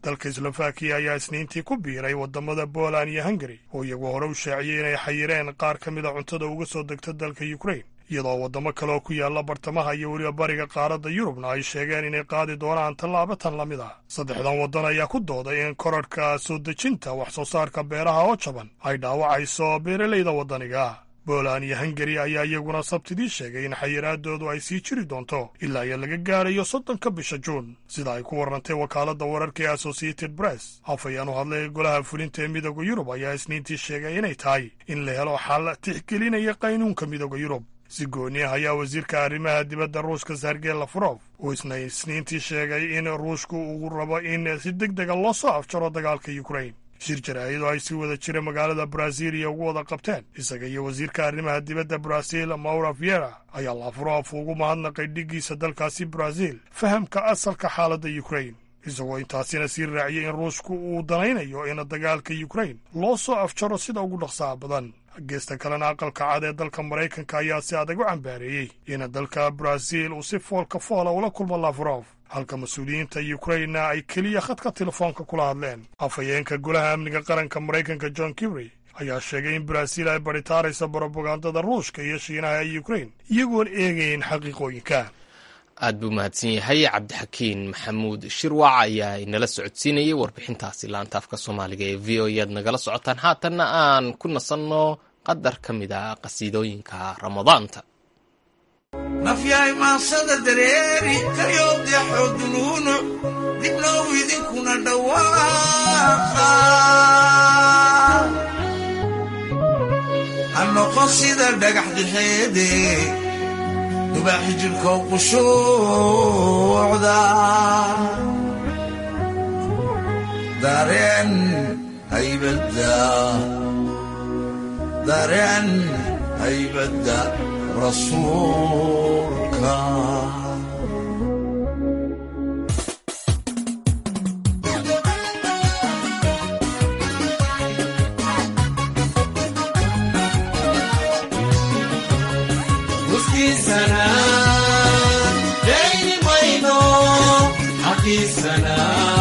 dalka slovakiya ayaa isniintii ku biiray waddamada poland iyo hungari oo iyagu hore u shaaciyey inay xayireen qaar ka mid a cuntada uga soo degta dalka ukrain iyadoo waddamo kale oo ku yaalla bartamaha iyo weliba bariga qaaradda yurubna ay sheegeen inay qaadi doonaan tallaabo tan la mid ah saddexdan waddan ayaa ku dooday in korarhka soo dejinta wax soo saarka beeraha oo jaban ay dhaawacayso beeralayda waddaniga boland iyo hungari ayaa iyaguna sabtidii sheegay in xayiraadoodu ay sii jiri doonto ilaa iyo laga gaarayo soddonka bisha juun sida ay ku warrantay wakaaladda wararka ee associated press afayaan u hadlay golaha fulinta ee midooda yurub ayaa isniintii sheegay inay tahay in la helo xal tixgelinaya qaynuunka midooda yurub si gooni ah ayaa wasiirka arrimaha dibadda ruushka sergey lavrov uu isna isniintii sheegay in ruushku uu rabo in si deg dega loo soo afjaro dagaalka ukrain shir jaraa'id oo ay si wada jira magaalada brasiiliya ugu wada qabteen isaga iyo wasiirka arrimaha dibadda brasiil maura viera ayaa lavrov ugu mahadnaqay dhiggiisa dalkaasi brasiil fahamka asalka xaaladda ukrain isagoo intaasina sii raaciyay in ruushku uu danaynayo in dagaalka ukrain loo soo afjaro sida ugu dhaqsaha badan geesta kalena aqalka cad ee dalka maraykanka ayaa si adag u cambaareeyey in dalka brasiil uu si foolka foola ula kulmo lavrov halka mas-uuliyiinta ukrainna ay keliya khadka telefoonka kula hadleen afhayeenka golaha amniga qaranka maraykanka john kibry ayaa sheegay in brasiil ay baritaaraysa brobagandada ruushka iyo shiinaha ee ukrain iyagoon eegayn xaqiiqooyinka aad buu mahadsan yahay cabdixakiin maxamuud shirwac ayaa inala socodsiinayay warbixintaasi laanta afka soomaaliga ee v o e aad nagala socotaan haatanna aan ku nasanno qadar ka mid a qasiidooyinka ramadaanta nafyahay maansada dareeri kayoodexo dunuunuc dibnow idinkuna dhawaaqa ha noqon sida dhagax dixeede dubaaxi jirkow qushuucda dareen haybadda dareen haybadda rasuulka uskiisana dayni mayno xaqiisana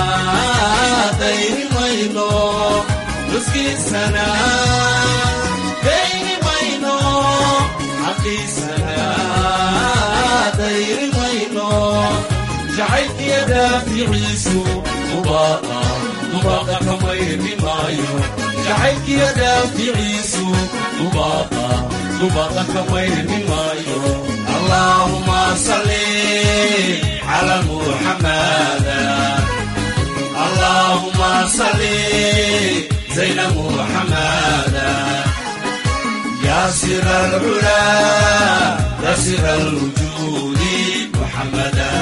dayni mayno uskiisana dayni mayno xaqiisana dayni mayno jacaylkiya daaficiisu dubaaqa dubaaqa kamayni maayo jacaylkiya daaficiisu dubaaqa dubaaqa kamayni maayo allaahuma salli cala muxamada allaahuma salli zayna muxamada يا سر العلا يا سر الوجود محمدا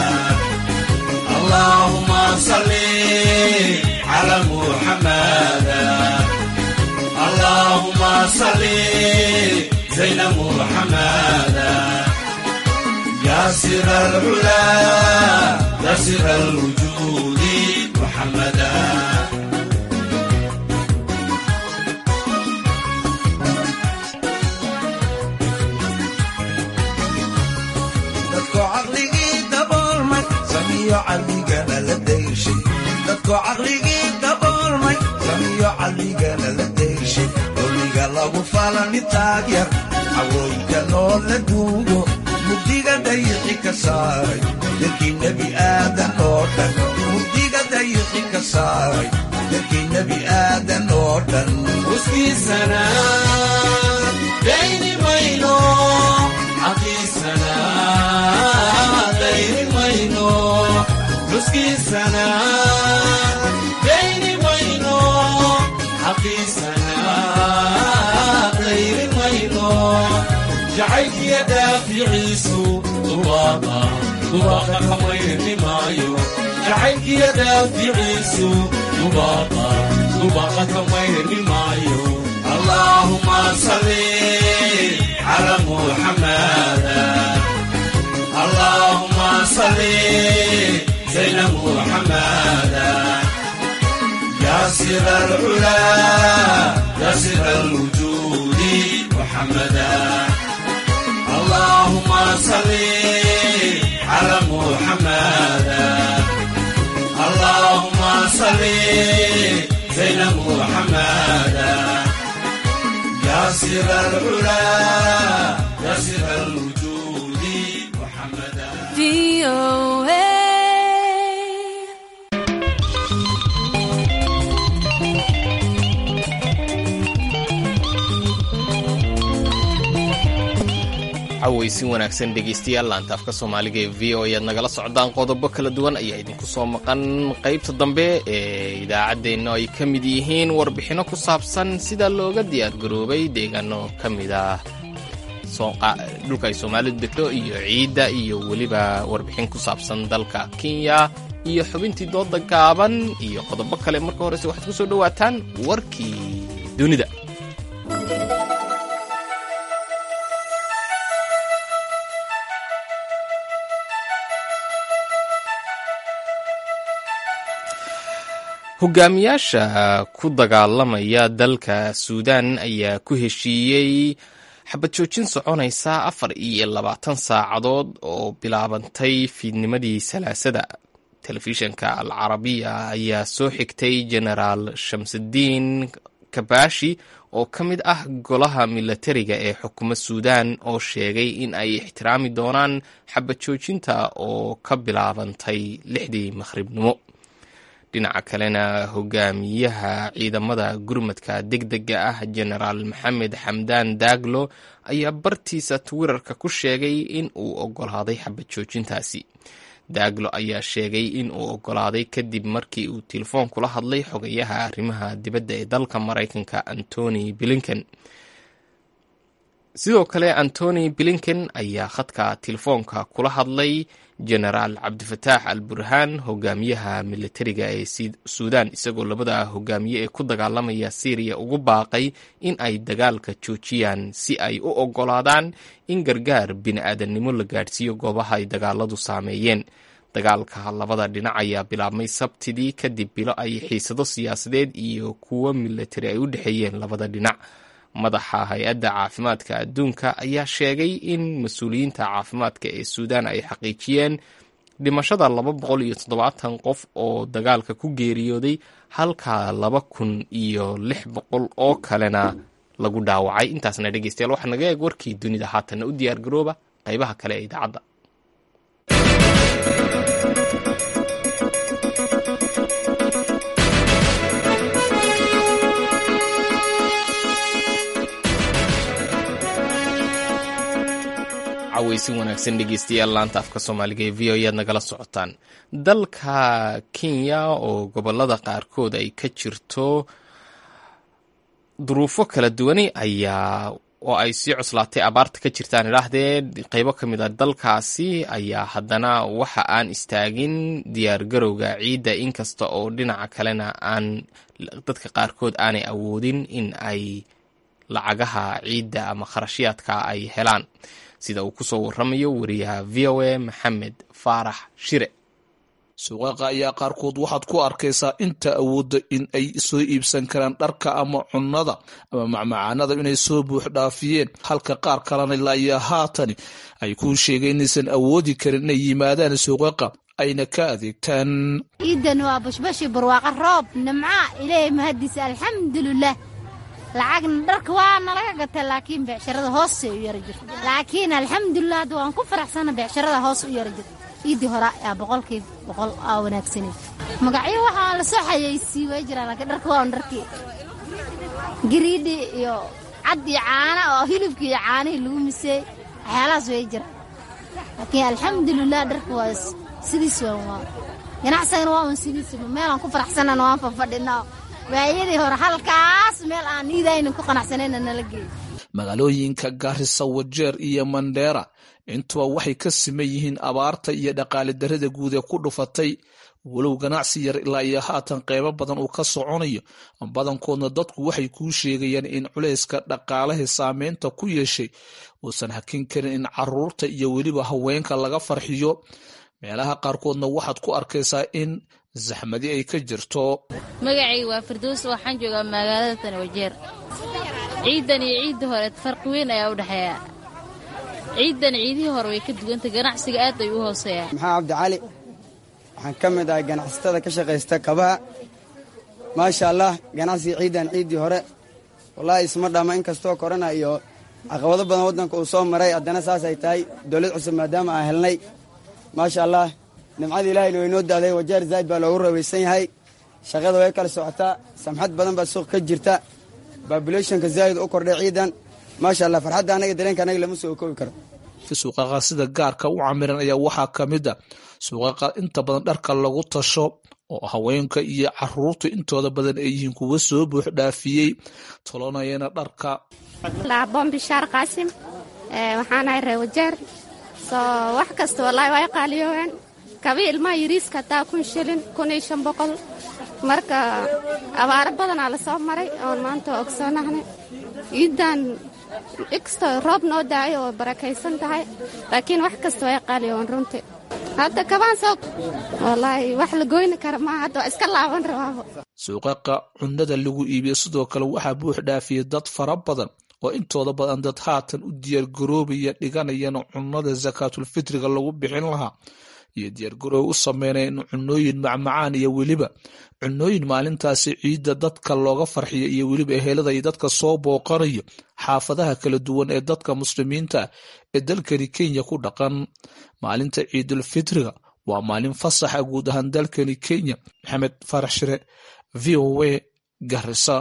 اللهم صل على محمدا اللهم صل زين محمدا يا سر العلا يا سر الوجود محمدا dadko caqligii daboolmay samiyo caqligana la dayshay dadko caqligii daboolmay samiyo caqligana la dayshay doliga lagu falani taagyar cawooyinka noo la duugo mugdiga dayixi ka saaray dadkii nebi aadan oo dhan mugdiga dayixi ka saaray dadkii nebi aadan oo dhan uskiisana dayni mayno xaqiisana dayni mayno uskiisana dayni mayno xaqiisana dayni mayno jacaylkiya daaficiisu dubaaqa dubaaqa kamayni maayo jacaylkiya daaficiisu dubaaqa dubaaqa kamayni maayo allahuma salli على محمدا اللهم صل زين محمدا يا سر العلا يا سر الوجود محمدا اللهم صل على محمدا اللهم صل سر العلا يا سر الوجود محمدا cawaysin wanaagsan dhegaystayaal laanta afka soomaaliga ee v o ayaad nagala socdaan qodobo kala duwan ayaa idinku soo maqan qaybta dambe ee idaacaddeenna ay ka mid yihiin warbixinno ku saabsan sida looga diyaargaroobay deegaano ka mid ah dhulka ay soomaalidu degto iyo ciidda iyo weliba warbixin ku saabsan dalka kenya iyo xubintii dooda gaaban iyo qodobo kale marka horese waxaad ku soo dhowaataan warkii dunida hogaamiyaasha ku dagaalamaya dalka suudaan ayaa ku heshiiyey xabad joojin soconaysa afar iyo labaatan saacadood oo bilaabantay fiidnimadii salaasada telefishanka al carabiya ayaa soo xigtay genaraal shamsudiin kabashi oo ka mid ah golaha milatariga ee xukuma suudaan oo sheegay in ay ixtiraami doonaan xabad joojinta oo ka bilaabantay lixdii makhribnimo dhinaca kalena hogaamiyaha ciidamada gurmadka degdega ah genaraal maxamed xamdaan daaglo ayaa bartiisa twitterka ku sheegay in uu ogolaaday xabad joojintaasi daaglo ayaa sheegay in uu ogolaaday kadib markii uu telefoon kula hadlay xogayaha arrimaha dibadda ee dalka maraykanka antony blinken sidoo kale antony blinken ayaa khadka telefoonka kula hadlay genaraal cabdifataax al burhaan hogaamiyaha militariga ee suudaan isagoo labada hogaamiye ee ku dagaalamaya syriya ugu baaqay in ay dagaalka joojiyaan si ay u ogolaadaan in gargaar bini-aadannimo la gaadhsiiyo goobaha ay dagaaladu saameeyeen dagaalka labada dhinac ayaa bilaabmay sabtidii kadib bilo ay xiisado siyaasadeed iyo kuwo militari ay u dhexeeyeen labada dhinac madaxa hay-adda caafimaadka adduunka ayaa sheegay in mas-uuliyiinta caafimaadka ee suudaan ay xaqiijiyeen dhimashada laba boqol iyo toddobaatan qof oo dagaalka ku geeriyooday halka laba kun iyo lix boqol oo kalena lagu dhaawacay intaasna dhegeystayaal waxaa naga eeg warkii dunida haatanna u diyaar garooba qaybaha kale ee idaacadda cawaysin wanaagsan dhegeystayaal laanta afka soomaaliga ee v o ayaad nagala socotaan dalka kenya oo gobolada qaarkood ay ka jirto duruufo kala duwani ayaa oo ay sii cuslaatay abaarta ka jirtaan idhaahdee qeybo ka mid a dalkaasi ayaa haddana waxa aan istaagin diyaargarowga ciidda inkasta oo dhinaca kalena aan dadka qaarkood aanay awoodin in ay lacagaha ciidda ama kharashyaadka ay helaan sida uu kusoo waramayo wariyaha v o a maxamed faarax shire suuqaqa ayaa qaarkood waxaad ku arkaysaa inta awoodda in ay soo iibsan karaan dharka ama cunnada ama macmacaanada inay soo buux dhaafiyeen halka qaar kalena ilaayaa haatani ay kuu sheegeen inaysan awoodi karin inay yimaadaan suuqaqa ayna ka adeegtaan ciidan waa bashbashi barwaaqa roob nimca ilaahay mahadiisa alxamdulilah lacagna dharka waa nalaga gata laakiin beecsharada hoose u yara jirta laakiin alxamdulilah hadda waan ku faraxsana beecsharada hoos u yara jirta ciiddii hore aa boqolkii boqol aa wanaagsanay magacyo waxaa la soo xayeysii way jiraan laakiin dharka waa un dharkii gariidhi iyo cad iyo caana oo hilibkii iyo caanihii lagu miseey waxyaalahaas way jiraan laakiin alxamdulilah dharka waa sidiis waan waa ganacsagana waa un sidiis meelaan ku faraxsanana waan fafadhinaa waayadii hore halkaas meel aan niidaynin ku qanacsanayna nala geeyo magaalooyinka gaarisa wajeer iyo mandheera intuba waxay ka siman yihiin abaarta iyo dhaqaale darrada guud ee ku dhufatay walow ganacsi yar ilaa iyo haatan qeybo badan uu ka soconayo badankoodna dadku waxay kuu sheegayaan in culayska dhaqaalaha saameynta ku yeeshay uusan hakin karin in caruurta iyo weliba haweenka laga farxiyo meelaha qaarkoodna waxaad ku arkaysaa in zaxmadi ay ka jirto magacayga waa firdows waxaan joogaa magaalada tanawajeer ciidan iyo ciiddii hore farqi weyn ayaa u dhexeeya ciidan ciidihii hore way ka dugantay ganacsiga aad ay u hooseeyaa maxaa cabdicali waxaan ka mid ahay ganacsatada ka shaqaysta kabaha maasha allah ganacsiga ciidan ciiddii hore wallaahi isma dhama inkastoo korona iyo caqabado badan waddanka uu soo maray haddana saas ay tahay dowlad cusub maadaama aan helnay maasha allah nimcada ilaahayna way noo da'day wajeer zaa'id baa loogu rawaysan yahay shaqada way kala socotaa samxad badan baa suuq ka jirta babulationka zaa'id u kordhay ciidan maasha allah farxadda anaga dareenka anaga lama soo koobi karo suuqaqa sida gaarka u camiran ayaa waxaa ka mid a suuqaqa inta badan dharka lagu tasho oo haweenka iyo caruurtu intooda badan ay yihiin kuwa soo buux dhaafiyey tolonayana dharka laabon bishaar qaasim waxaanahay ree wajeer soo wax kasta wallaahi way qaaliyooween kabi ilmaha yariiska hataa kun shilin kun iyo shan boqol marka abaaro badanaa la soo maray oon maanta ogsoonahnay ciidan ikastoo roob noo daayo oo barakaysan tahay laakiin wax kasta way qaaliyoon runtii hadda kabaan soo wallaahi wax la goyni kara maaha hadda waa iska laaban rabaabo suuqaqa cunnada lagu iibiyo sidoo kale waxaa buux dhaafiyey dad fara badan oo intooda badan dad haatan u diyaargaroobaya dhiganayana cunnada sakaatulfitriga lagu bixin lahaa iyo diyaargaroob u sameynaya in cunooyin macmacaan iyo weliba cunooyin maalintaasi ciidda dadka looga farxiyo iyo weliba ehelada iyo dadka soo booqanayo xaafadaha kala duwan ee dadka muslimiinta ah ee dalkani kenya ku dhaqan maalinta ciidulfitriga waa maalin fasaxa guud ahaan dalkani kenya maxamed farax shire v o a garisa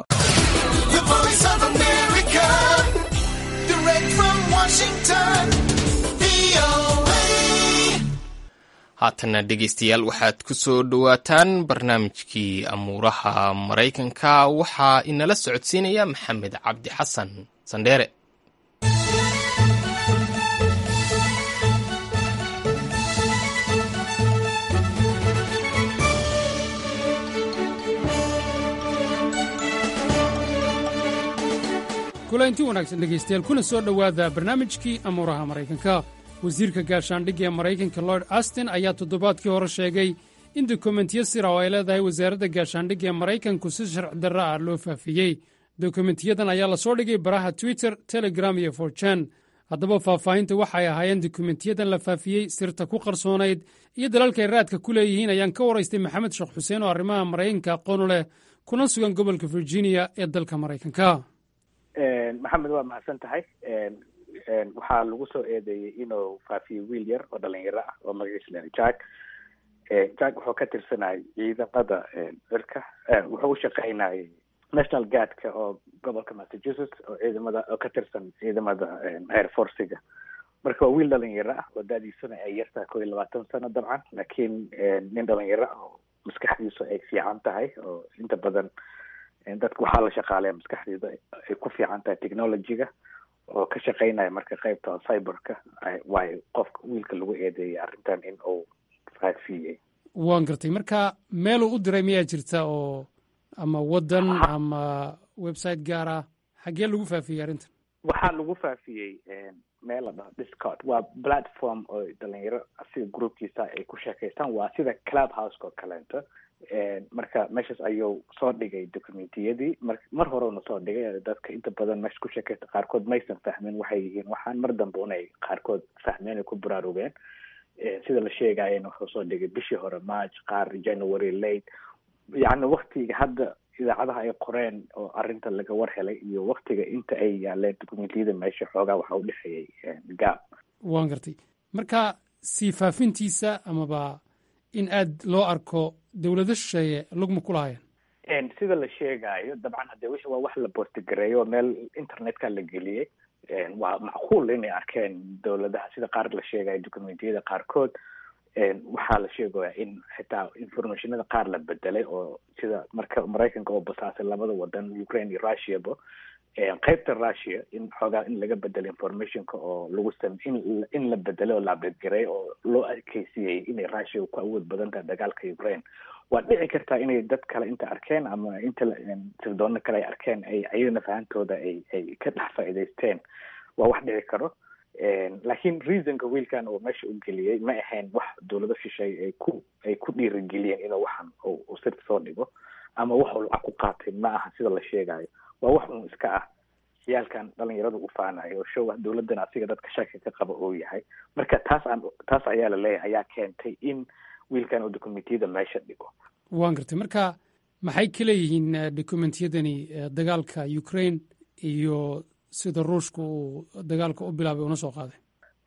haatana dhegeystayaal waxaad ku soo dhowaataan barnaamijkii amuuraha maraykanka waxaa inala socodsiinaya maxamed cabdi xasan sandheere kulanti wanaagsan dhegaystayaal kuna soo dhowaada barnaamijkii amuuraha maraykanka wasiirka gaashaandhigga ee maraykanka lord astin ayaa toddobaadkii hore sheegay in dokumentiyo sira oo ay leedahay wasaaradda gaashaandhigga ee maraykanku si sharci darro ah loo faafiyey dokumentiyadan ayaa lasoo dhigay baraha twitter telegram iyo forjan haddaba faahfaahinta waxay ahaayeen dokumentiyadan la faafiyey sirta ku qarsoonayd iyo dalalkay raadka ku leeyihiin ayaan ka waraystay maxamed sheekh xuseen oo arrimaha maraykanka aqoonu leh kuna sugan gobolka virginia ee dalka maraykanka maxamed waa mahadsan tahay waxaa lagu soo eedeeyey inuu faafiyo wiil yar oo dhalinyaro ah oo magaciisa la jack jack wuxuu ka tirsanayay ciidamada cirka wuxuu u shaqaynayay national guardka oo gobolka massachusetts oo ciidamada oo ka tirsan ciidamada air forciga marka waa wiil dhalinyaro ah oo da-diisuna ay yartahay koo iyo labaatan sano dabcan laakiin nin dhalinyaro ah oo maskaxdiisu ay fiican tahay oo inta badan dadka waxaa la shaqaaleya maskaxdeeda ay ku fiican tahay technologyga oo ka shaqaynaya marka qaybta cyberka waayo qofka wiilka lagu eedeeyay arrintan in uu faafiyey waan gartay marka meeluu u diray miyaa jirta oo ama waddan ama website gaar ah xaggee lagu faafiyey arrintan waxaa lagu faafiyey meel la dhaho discord waa platform oo dhalinyaro sida groupkiisa ay ku sheekaystaan waa sida club houseka oo kaleento marka meeshaas ayuu soo dhigay documentiyadii mar mar horena soo dhigay dadka inta badan meesha ku sheekaysta qaarkood maysan fahmin waxay yihiin waxaan mar dambe unay qaarkood fahmeen ay ku baraarugeen sida la sheegayena wuxuu soo dhigay bishii hore march qaar january late yacni waktiga hadda idaacadaha ay qoreen oo arrinta laga war helay iyo waktiga inta ay yaaleen documentiyada meesha xoogaa waxa u dhexeeyey gaab waan gartay marka sii faafintiisa amaba in aad loo arko dowlado shisheeye lugma ku lahaayeen sida la sheegayo dabcan hadee wixii waa wax la bostigareeyo oo meel internetka la geliyey waa macquul inay arkeen dowladaha sida qaar la sheegayo documentiyada qaarkood waxaa la sheegaya in xitaa informationada qaar la bedelay oo sida marka maraykanka oo basaasay labada wadan ukraine iyo russiaba qaybta russia in xoogaa in laga bedelo informationka oo lagu sam in in la bedelay oo la abdedgaray oo loo adkeysiyey inay russia ku awood badan tahay dagaalka ukraine waa dhici kartaa inay dad kale inta arkeen ama inta sirdoona kale ay arkeen ay ayagana fahantooda ay ay ka dhex faa'iidaysteen waa wax dhici karo laakiin reasonka wiilkan uu meesha u geliyey ma ahayn wax dowlado shisheeye ay ku ay ku dhiirigeliyeen inuu waxan uu sirta soo dhigo ama wax uu lacag ku qaatay ma aha sida la sheegayo waa wax uun iska ah ciyaalkan dhalinyarada u faanayo oo show dowladan asiga dadka shaki ka qaba uu yahay marka taas aan taas ayaa la leeyahay ayaa keentay in wiilkan uu documentiyada meesha dhigo waan gartay marka maxay ka leeyihiin documentiyadani dagaalka ukraine iyo sida ruushka uu dagaalka u bilaabay una soo qaaday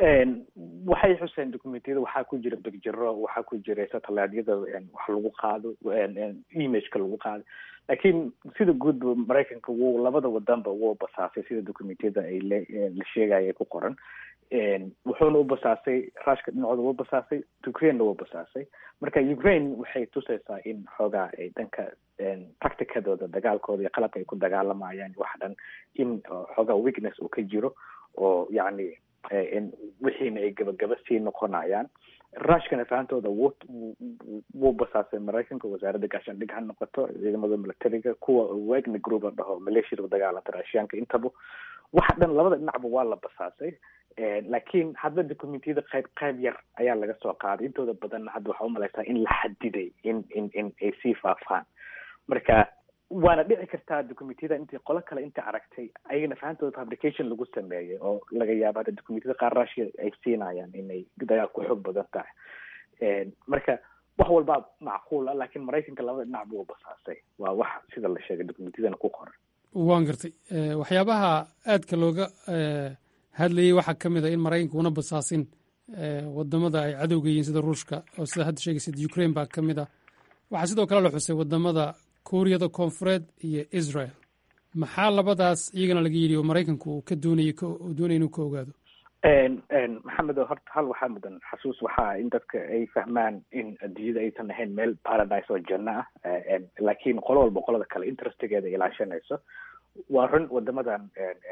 waxay xuseen documentiyada waxaa ku jira begjiro waxaa ku jira satelliteyada wax lagu qaado imageka lagu qaado laakiin sida guudba maraykanka wuu labada wadanba wuu basaasay sida documentiyada ay la sheegaya ay ku qoran wuxuuna u basaasay rushka dhinacooda wuu basaasay ukrainena wuu basaasay marka ukraine waxay tusaysaa in xoogaa ay dhanka tacticadooda dagaalkooda iyo qalabka ay ku dagaalamayaan wax dhan in xoogaa weakness uu ka jiro oo yacni wixiina ay gabagaba sii noqonayaan rushkana fahantooda wuu wuu basaasay maraykanka wasaaradda gaashaandhig ha noqoto ciidamada militariga kuwa wagner group la dhaho maleeshiyada dagaalanta raashiyaanka intaba waxa dhan labada dhinacba waa la basaasay laakiin hadda documentiyada qayb qayb yar ayaa laga soo qaaday intooda badanna hadda waxaa umalaysaa in la xadiday in in in ay sii faafaan marka waana dhici kartaa documentiyada intii qolo kale inta aragtay ayagana fahantooda fabrication lagu sameeyey oo laga yaabo hadda documentiyada qaar russia ay siinayaan inay dagaal ku xoog badan tahay marka wax walbaa macquul ah laakiin maraykanka labada dhinac buu basaasay waa wax sida la sheegay documentiyadana ku qoran waan gartay waxyaabaha aadka looga hadlayay waxaa ka mid a in maraykanka una basaasin wadamada ay cadowga yihiin sida ruushka oo sida hadda sheegaysid ukraine baa ka mid ah waxaa sidoo kale la xusay wadamada kuuriyada koonfureed iyo israel maxaa labadaas iyagana laga yidhi oo maraykanku uu ka doonayay uu doonaya inuu ka ogaado maxamed horta hal waxaa mudan xasuus waxaa in dadka ay fahmaan in adduunyada aysan ahayn meel paradise oo janno ah laakiin qolo walba qolada kale interestigeeda ilaashanayso waa run wadamadan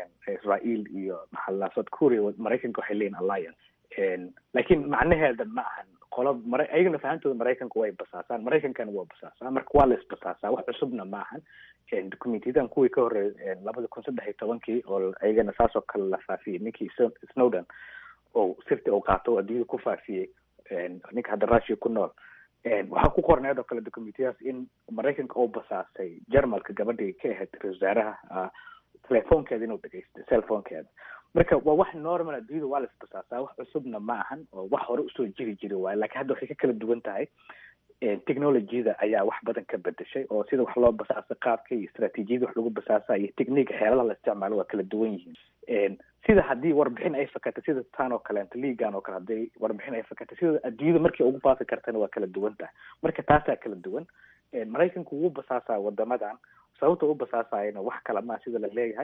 israel iyo maxaa south korea maraykanka waxay leeyihin alliance laakiin macnaheeda ma ahan qolo mara ayagana fahantooda maraykanka way basaasaan maraykankana waa basaasaa marka waa la isbasaasaa wax cusubna ma ahan documentiyadan kuwii ka horreeyay labada kun saddex iyo tobankii oo ayagana saasoo kale la faafiyey ninkii snowden oo sirti uu qaato oo adduunyada ku faafiyey ninka hadda russia ku nool waxaa ku qorneed oo kale documentiyadaas in maraykanka uu basaasay jarmalka gabadhii ka ahayd ra wasaaraha telefoonkeeda inuu dhegeysto cellphonekeeda marka waa wax normal adduunyada waa la isbasaasaa wax cusubna ma ahan oo wax hore usoo jiri jiri waayo lakiin hadda waxay ka kala duwan tahay technologyada ayaa wax badan ka bedeshay oo sida wax loo basaasa qaabka iyo istraatiijiyada wax lagu basaasa iyo technique xeeladaha la isticmaalo waa kala duwan yihiin sida haddii warbixin ay fakatay sida tan oo kaleeto liigan oo kale hadday warbixin ay fakatay sida adduunyada markay ugu faafi kartana waa kala duwan tahay marka taasaa kala duwan maraykanku wuu basaasaa wadamadan sababta u basaasayana wax kala maa sida la leeyahay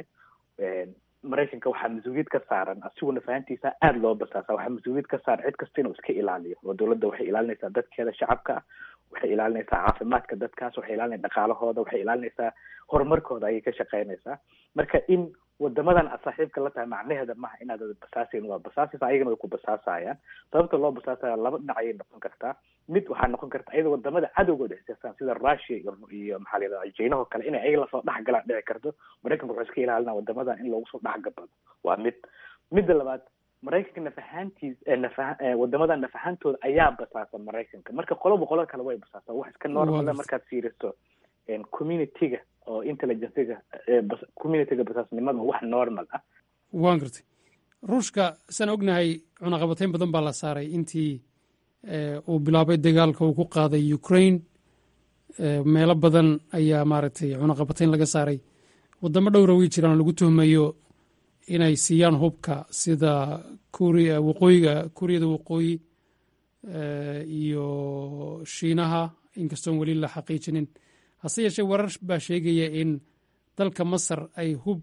maraykanka waxaa mas-uuliyad ka saaran asiguna fahantiisa aada loo basaasa waxaa mas-uuliyad ka saaran cid kasta inuu iska ilaaliyo oo dowladda waxay ilaalinaysaa dadkeeda shacabka ah waxay ilaalinaysaa caafimaadka dadkaas waxay ilaalinaysa dhaqaalahooda waxay ilaalinaysaa horumarkooda ayay ka shaqeynaysaa marka in wadamadan aad saaxiibka la tahay macnaheeda maaha inaad basaasayn waa basaasaysa ayagana way ku basaasayaan sababta loo basaasaya laba dhinac ayay noqon kartaa mid waxaa noqon karta ayada wadamada cadowgooda xisaabsan sida russia iyo iyo maxaa la yidhahda jeynaho kale inay ayaga lasoo dhex galaan dhici karto maraykanka wuxuu iska ilaalina wadamadan in loogu soo dhex gabado waa mid midda labaad maraykanka nafahaantiis nafa wadamadan nafahantooda ayaa basaasa maraykanka marka qoloba qolada kale way basaasa wax iska normal markaad fiiriso communityga oo intelligencega communityga basaasnimada wax normal ah waan gartay ruushka saan ognahay cunaqabatayn badan baa la saaray intii uu bilaabay dagaalka uu ku qaaday ukraine meelo badan ayaa maaragtay cunaqabatayn laga saaray wadamo dhowra way jiraan lagu tuhmayo inay siiyaan hubka sida kuria waqooyiga kuuriyada waqooyi iyo shiinaha inkastoon weli la xaqiijinin hase yeeshee warar baa sheegaya in dalka masar ay hub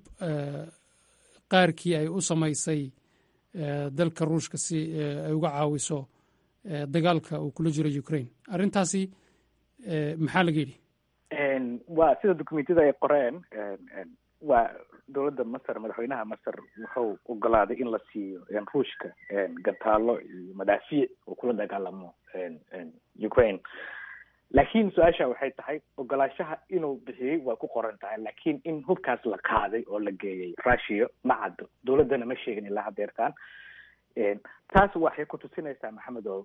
qaarkii ay u samaysay dalka ruushka si ay uga caawiso dagaalka uu kula jiro ukraine arrintaasi maxaa laga yidhi waa sida documentiyada ay qoreen waa dowladda masar madaxweynaha masar wuxuu ogolaaday in la siiyo ruushka gantaalo iyo madaafiic uu kula dagaalamo ukraine laakiin su-aasha waxay tahay ogolaashaha inuu bixiyey waa ku qoran tahay laakiin in hubkaas la qaaday oo la geeyey russia ma caddo dowladdana ma sheegin ilaa hadeertaan taas waxay ku tusinaysaa maxamed oo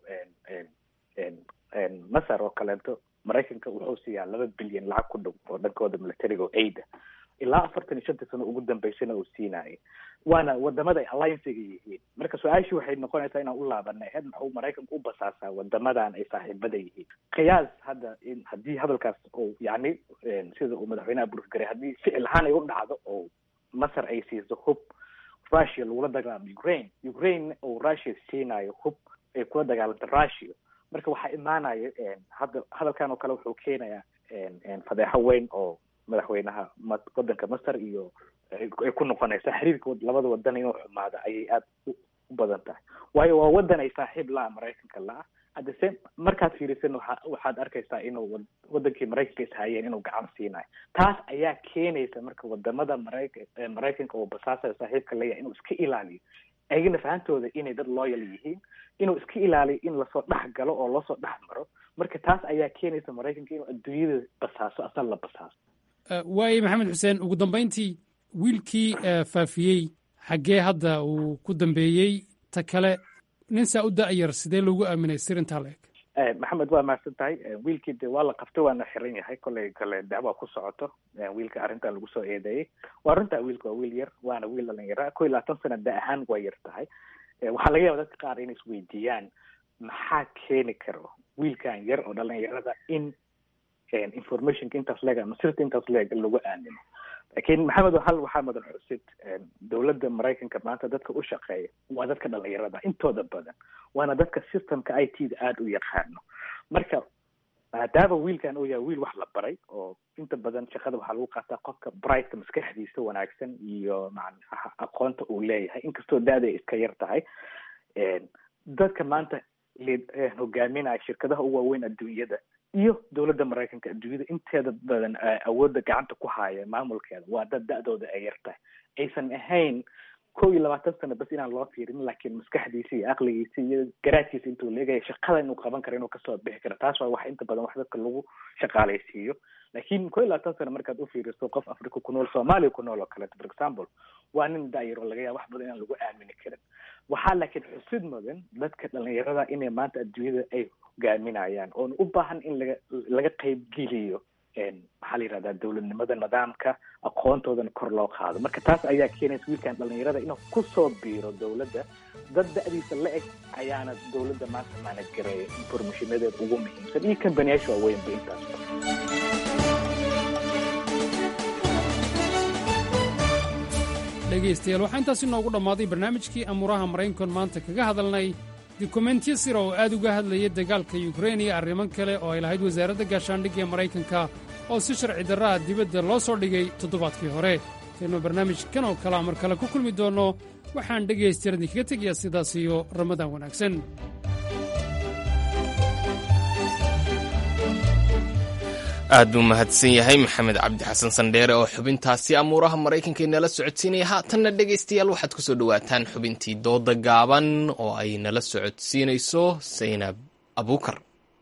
masar oo kaleeto maraykanka wuxuu siiyaa laba bilyan lacag ku dhow oo dhankooda militariga oo aida ilaa afartan iyo shanta sano ugu dambeysana uu siinayay waana wadamada ay alliancega yihiin marka su-aashii waxay noqonaysaa inaan u laabanay heed maxuu maraykanka u basaasaa wadamadan ay saaxiibada yihiin qiyaas hadda in haddii hadalkaas oo yacni sida uu madaxweynaha burgaray haddii ficil ahaan ay u dhacdo oo masar ay siiso hub russia lagula dagaalamo ukraine ukraine uu russia siinayo hub ay kula dagaalamto russia marka waxaa imaanaya hadda hadalkan oo kale wuxuu keenayaa fadeexo weyn oo madaxweynaha wadanka masar iyo ay ku noqonaysa xiriirka labada wadan inuu xumaado ayay aada u badan tahay waayo waa wadan ay saaxiib la-a maraykanka la-a hadda se markaad fiirisan waa waxaad arkaysaa inuu wadankii maraykanka ishayeen inuu gacan siinayo taas ayaa keenaysa marka wadamada marayka maraykanka oo basaasayo saaxiibka leeyahay inuu iska ilaaliyo ayagana fahantooda inay dad loyal yihiin inuu iska ilaaliyo in lasoo dhex galo oo loosoo dhex maro marka taas ayaa keenaysa maraykanka inuu adduunyada basaaso asal la basaaso waaye maxamed xuseen ugu dambayntii wiilkii faafiyey xaggee hadda uu ku dambeeyey ta kale nin saa u da-yar sidee loogu aaminay sirintaa la eg maxamed waa mahadsan tahay wiilkii de waa la qabtay waana xiran yahay kollay kale dacwa ku socoto wiilka arrintan lagu soo eedeeyey waa runtaa wiilka waa wiil yar waana wiil dhalinyara ko iyo labaatan sana da ahaan waa yar tahay waxaa laga yaba dadka qaar inay isweydiiyaan maxaa keeni karo wiilkan yar oo dhalinyarada in informationka intaas leeg ama sirta intaas leeg lagu aamino lakin maxamed hal waxaa mudan xusid dowladda maraykanka maanta dadka u shaqeeya waa dadka dhalinyarada intooda badan waana dadka systemka i t da aada u yaqaano marka maadaama wiilkan uu yahay wiil wax la baray oo inta badan shaqada waxaa lagu qaataa qofka brightka maskaxdiisa wanaagsan iyo macnaha aqoonta uu leeyahay inkastoo da-da iska yar tahay dadka maanta hogaaminaya shirkadaha u waaweyn adduunyada iyo dowladda maraykanka adduunyada inteeda badan awoodda gacanta ku haya maamulkeeda waa dad da-dooda ay yar tahay aysan ahayn kow iyo labaatan sano bas inaan loo fiirin laakiin maskaxdiisa iyo aqligiisa iyo garaadkiisa intuu leegaya shaqada inuu qaban karo inuu kasoo bixi karo taas waa wax inta badan wax dadka lagu shaqaalaysiiyo laakiin kow iyo labaatan sano markaad ufiiriso qof africa ku nool soomaaliya ku nool oo kaleeto for example waa nin da-yar oo laga yaaba wax badan inaan lagu aamini karin waxaa laakiin xusid mudan dadka dhalinyarada inay maanta adduunyada ay hogaaminayaan oona u baahan in laga laga qaybgeliyo maxaa la yihahdaa dowladnimada nidaamka aqoontoodana kor loo qaado marka taas ayaa keenaysa wiilkan dhalinyarada inuu kusoo biiro dowladda dad da-diisa la eg ayaana dowladda maanta maanad gareeya informationadeeda ugu muhiimsan iyo kambaniyaasha waaweynba intaasba dhegaystayaal waxaa intaasi noogu dhammaaday barnaamijkii amuuraha maraynkon maanta kaga hadalnay dukumentyo sira oo aad uga hadlayay dagaalka yukrein iyo arrimo kale oo ay lahayd wasaaradda gaashaandhigga ee maraykanka oo si sharci darraha dibadda loo soo dhigay toddobaadkii hore intaynu barnaamijkan oo kalea mar kale ku kulmi doonno waxaan dhegaystayaal idinkaga tegayaa sidaas iyo ramadaan wanaagsan aad buu mahadsan yahay maxamed cabdi xasan sandheere oo xubintaasi amuuraha maraykanka inala socodsiinaya haatanna dhegaystayaal waxaad ku soo dhowaataan xubintii dooda gaaban oo ay nala socodsiinayso saynab abuukar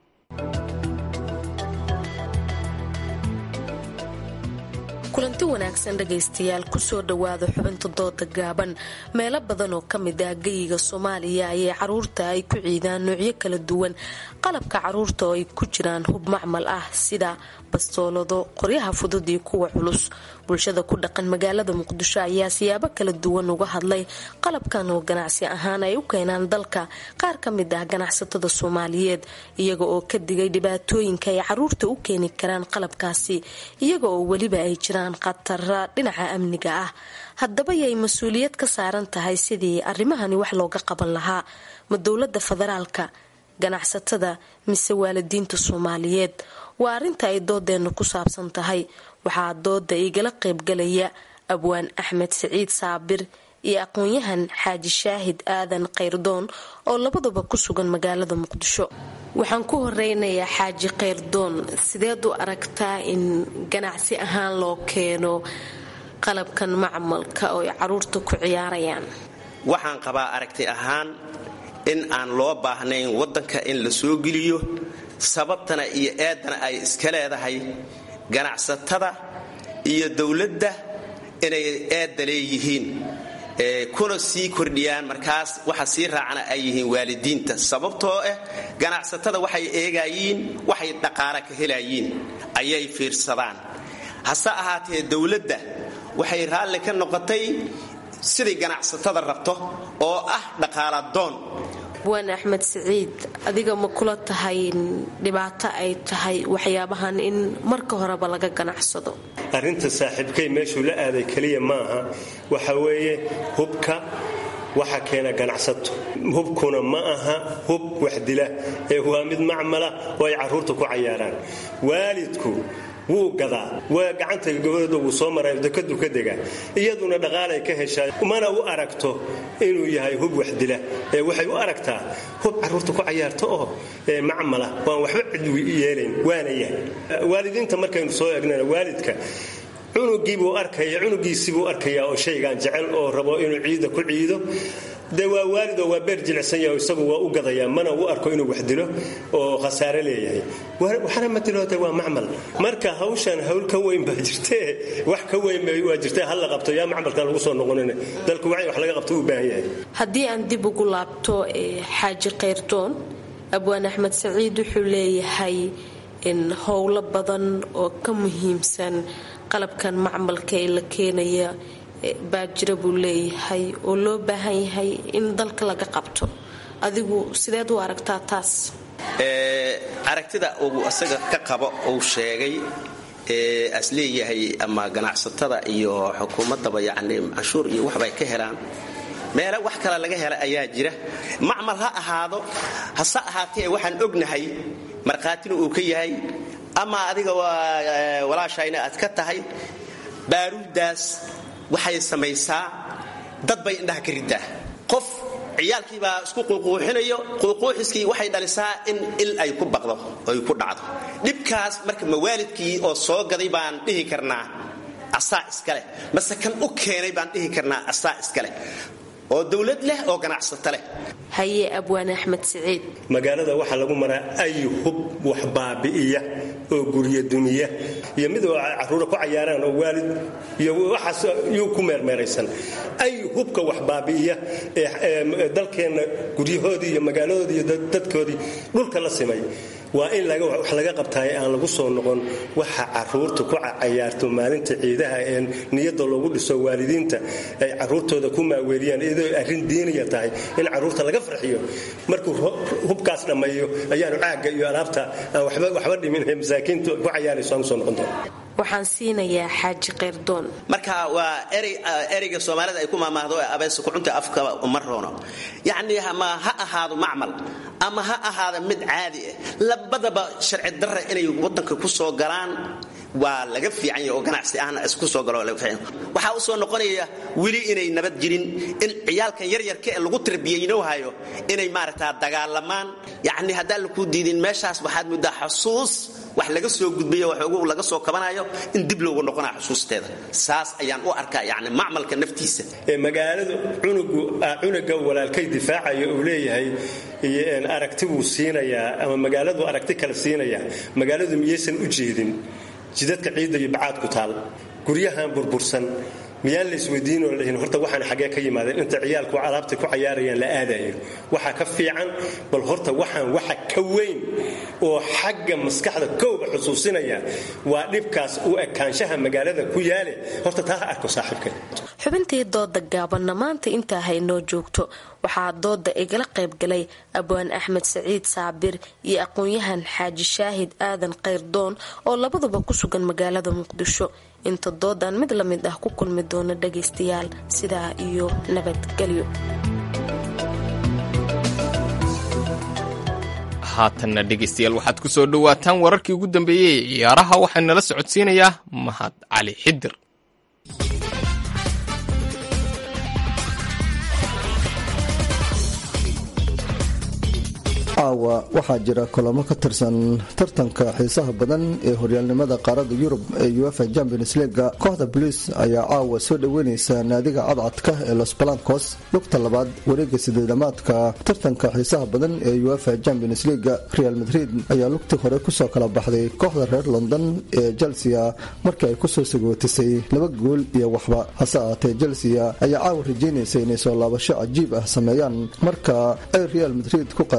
kulanti wanaagsan dhegaystayaal kusoo dhowaada xubinta dooda gaaban meelo badan oo ka mid ah geyiga soomaaliya ayay caruurta ay ku ciidaan noocyo kala duwan qalabka caruurta oo ay ku jiraan hub macmal ah sida bastoolado qoryaha fudud iyo kuwa culus bulshada ku dhaqan magaalada muqdisho ayaa siyaabo kala duwan uga hadlay qalabkan oo ganacsi ahaan ay u keenaan dalka qaar ka mid ah ganacsatada soomaaliyeed iyaga oo ka digay dhibaatooyinka ay caruurta u keeni karaan qalabkaasi iyaga oo weliba ay jiraan khatara dhinaca amniga ah haddaba yay mas-uuliyad ka saaran tahay sidii arrimahani wax looga qaban lahaa ma dowlada federaalka ganacsatada mise waalidiinta soomaaliyeed waa arrinta ay doodeenna ku saabsan tahay waxaa dooda igala qaybgalaya abwaan axmed siciid saabir iyo aqoon-yahan xaaji shaahid aadan kayrdoon oo labaduba ku sugan magaalada muqdisho waxaan ku horeynayaa xaaji kayrdoon sideed u aragtaa in ganacsi ahaan loo keeno qalabkan macmalka oo ay caruurta ku ciyaarayaan waxaan qabaa aragti ahaan in aan loo baahnayn waddanka in la soo geliyo sababtana iyo eedana ay iska leedahay ganacsatada iyo dowladda inay eedda leeyihiin kuna sii kordhiyaan markaas waxa sii raacana ay yihiin waalidiinta sababtoo ah ganacsatada waxay eegayiin waxay dhaqaala ka helayiin ayay fiirsadaan hase ahaatee dowladda waxay raalli ka noqotay siday ganacsatada rabto oo ah dhaqaaladoon abwaan axmed siciid adiga ma kula tahay dhibaato ay tahay waxyaabahan in marka horeba laga ganacsado arrinta saaxiibkay meeshuu la aaday keliya maaha waxa weeye hubka waxa keena ganacsato hubkuna ma aha hub waxdila ee waa mid macmala oo ay carruurta ku cayaaraan waalidku wuu gadaa waa gacanta gabadhooda wuu soo maray dekadu ka degaa iyaduna dhaqaalay ka heshaa mana u aragto inuu yahay hub waxdila ee waxay u aragtaa hub carruurta ku cayaarta oo macmala waan waxba cid yeelayn waana yahay waalidiinta markaynu soo egnana waalidka cunugiibuu arkaya cunugiisibuu arkayaa oo shaygan jecel oo rabo inuu ciida ku ciido dee waa waalid oo waa beer jilicsan yahay isagu waa u gadayaa mana u arko inuu wax dilo oo khasaare leeyahay waxna ma dilooda waa macmal marka hawshan hawl ka weyn baa jirtee wax ka weyn waa jirtee hal la qabto yaa macmalka lagu soo noqonin dalku waa in wax laga qabto u baahan yahay haddii aan dib ugu laabto xaaji kayrdoon abwaan axmed saciid wuxuu leeyahay in howlo badan oo ka muhiimsan qalabkan macmalka ee la keenaya baa jira buu leeyahay oo loo baahan yahay in dalka laga qabto adigu sideed u aragtaa taas aragtida uu asaga ka qabo uu sheegay ee as leeyahay ama ganacsatada iyo xukuumaddaba yacni canshuur iyo waxbay ka helaan meele wax kale laga hela ayaa jira macmal ha ahaado hase ahaatee waxaan ognahay markhaatina uu ka yahay ama adiga walaashayna aad ka tahay baaruuddaas waxay samaysaa dad bay indhaha ka riddaa qof ciyaalkiibaa isku quuquuxinayo quuquuxiskii waxay dhalisaa in il ay ku baqdo ay ku dhacdo dhibkaas marka mawaalidkii oo soo gaday baan dhihi karnaa asaa iskaleh mase kan u keenay baan dhihi karnaa asaa iskaleh oo dowlad leh oo ganacsato leh haye abwaan axmed siciid magaalada waxaa lagu maraa ay hub wax baabi'iya oo gurya dumiya iyo mid oo carruura ku cayaaraan oo waalid iyo waxaas yuu ku meermeeraysan ay hubka wax baabi'iya ee dalkeenna guryahoodii iyo magaaladoodii iyo dadkoodii dhulka la simay waa in wax laga qabtaay aan lagu soo noqon waxa caruurta ku cayaarto maalinta ciidaha ee niyada loogu dhiso waalidiinta ay caruurtooda ku maaweeliyaan iyadoo arrin diiniya tahay in caruurta laga farxiyo markuu hubkaas dhammeeyo ayaanu caagga iyo alaabta aan waxba dhimin ee masaakiintu ku cayaarayso aan usoo noqon doona waxaan siinayaa xaaji kayrdoon marka waa ereyga soomaalida ay ku maamaahdo ee abeesa kucunta afka uma roono yacni ama ha ahaado macmal ama ha ahaada mid caadi ah labadaba sharci darra inay wadanka ku soo galaan waa laga fiican yahay oo ganacsi ahna isku soo galo laga fiican waxaa u soo noqonaya weli inay nabad jirin in ciyaalkan yaryarka ee lagu tarbiyeyno hayo inay maaragtaa dagaalamaan yacni haddaan laku diidin meeshaas waxaad muddaa xusuus wax laga soo gudbayo wax ugu laga soo kabanayo in dib loogu noqonaa xusuusteeda saas ayaan u arkaa yacni macmalka naftiisa ee magaaladu cunugu cunuga walaalkay difaacaya uu leeyahay aragti buu siinayaa ama magaaladu aragti kale siinayaa magaaladu miyaysan u jeedin jidadka ciidda iyo bacaadku taal guryahan burbursan miyaan la isweydiinoo lahin horta waxaan xaggee ka yimaadeen inta ciyaalku alaabta ku cayaarayaan la aadayo waxaa ka fiican bal horta waxaan waxa ka weyn oo xagga maskaxda kowba xusuusinaya waa dhibkaas u ekaanshaha magaalada ku yaale horta taa ha arko saaxiibka xubintii dooda gaabanna maanta intaa haynoo joogto waxaa dooda igala qaybgalay abwaan axmed saciid saabir iyo aqoon-yahan xaaji shaahid aadan kayrdoon oo labaduba ku sugan magaalada muqdisho inta doodan mid la mid ah ku kulmi doona dhagaystayaal sidaa iyo nabadgelyo haatanna dhegaystayaal waxaad ku soo dhowaataan wararkii ugu dambeeyey ee ciyaaraha waxaa nala socodsiinayaa mahad cali xidir caawa waxaa jira kulamo ka tirsan tartanka xiisaha badan ee horyaalnimada qaarada yurub ee uefa champions leaga kooxda boliis ayaa caawa soo dhoweyneysa naadiga cadcadka ee los balancos lugta labaad wareega sideedamaadka tartanka xiisaha badan ee uefa champions leaga real madrid ayaa lugtii hore kusoo kala baxday kooxda reer london ee chelsea markii ay kusoo sagootisay laba gool iyo waxba hase ahaatee chelsea ayaa caawa rajeynaysa inay soo laabasho cajiib ah sameeyaan marka ay real madrid ku qaabilaan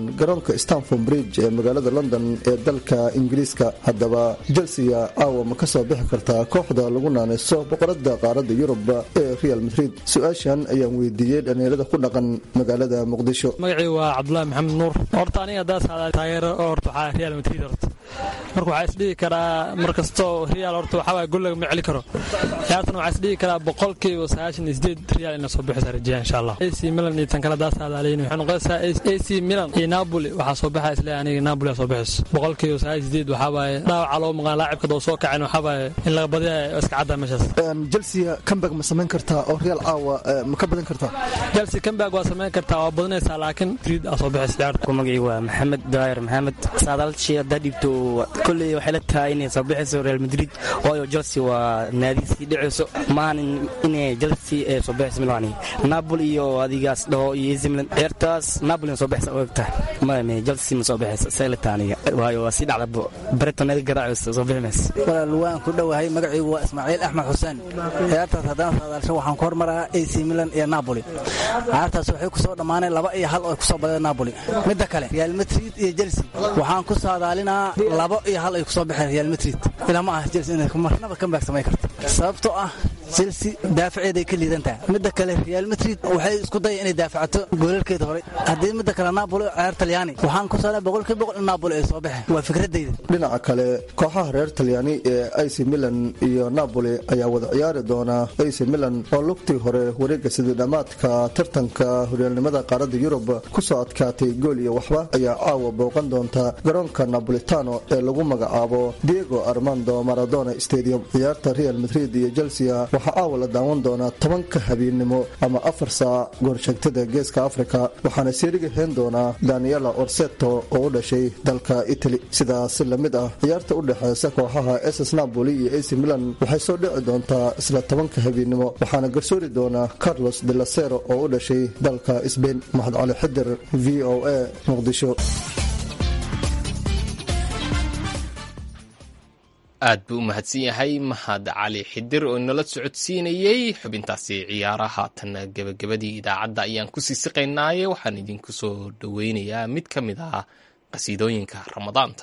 garoonka stanford bridge ee magaalada london ee dalka ingiriiska haddaba chelsea caawa ma kasoo bixi kartaa kooxda lagu naanayso boqorada qaarada yurub ee real madrid su-aashan ayaan weydiiyey dhallinyarada ku dhaqan magaalada muqdisho magacii waa cabdulaahi maxamed nuur horta aniga daas taageero oo horta waxaa real madrid horta marka waxaa isdhihi karaa mar kastoo real horta waxaa waay gol lagama celi karo ciyaartan waxaa isdhihi karaa boqolkiiba sagaashan iyo sideed real inay soo bixisa rajeeya insha allah ac milan iyo tan kale daas aadaaleyn waxay noqonaysaa ac milan iyo napoli waxaa soo baxa isle aniga napoli soo bixiso boqolkiiba sagaashan sideed waxaa waaye dhaawaca loo maqan laacibka doo soo kacin waxaa waaye in laga badiya iska cadda meeshaas chelsea comeback ma samayn kartaa oo real caawa ma ka badan kartaa chelsea comeback waa samayn kartaa waa badanaysaa laakiin madrid aa soo bixisa ciyaarta magacii waa maxamed daayir maxamed saadaalshi haddaa dhiibto kolley waxay la tahay inay soo bixayso real madrid waayo chelsea waa naadisii dhicayso maahan inay chelsea ee soo bixayso milani napoli iyo adigaas dhaho iyo ac milan ciyaartaas napoli soo bixaysa oo egtahay maame chelsea ma soo bixaysa say la tahay aniga waayo waa sii dhacda breton naga garaacayso soo bixi mayso walaal waan ku dhowahay magacaygu waa ismaaciil axmed xuseen ciyaartaas haddaan saadaalsho waxaan ku hormaraa ac milan iyo napoli ciyaartaas waxay ku soo dhammaaneen laba iyo hal oo ku soo badeen napoli midda kale real madrid iyo chelsea waxaan ku saadaalinaa labo iyo hal ay ku soo baxeen real madrid ilaa ma ah chelsea inay marnaba comeback samayn karto sababtoo ah chelsea daafaceeday ka liidan tahay midda kale real madrid waxay isku daya inay daafacato goolalkeeda hore haddii midda kale napoli oo ciyaar talyaani waxaan ku saadaa boqolkiiba boqol in napoli ay soo baxeen waa fikradayda dhinaca kale kooxaha reer talyaani ee ac milan iyo napoli ayaa wada ciyaari doona ac milan oo lugtii hore wareega sidii dhammaadka tartanka horyaalnimada qaaradda yurub kusoo adkaatay gool iyo waxba ayaa caawa booqan doonta garoonka napolitano ee lagu magacaabo diego armando maradona stadium ciyaarta real madrid iyo chelsea waxaa caawa la daawan doonaa tobanka habeennimo ama afar saac goorsheegtada geeska afrika waxaana seeriga heen doonaa daniela orseto oo u dhashay dalka itali sidaas lamid ah ciyaarta u dhexeysa kooxaha ss napoli iyo ac milan waxay soo dhici doontaa isla tobanka habeennimo waxaana garsoori doonaa carlos de lasero oo u dhashay dalka sbain maxad cali xidir v o a muqdisho aad buu u mahadsan yahay mahad cali xidir oo inala socodsiinayey xubintaasi ciyaaraha tan gebagabadii idaacadda ayaan kusii siqaynaaye waxaan idinku soo dhoweynayaa mid ka mid ah qasiidooyinka ramadaanta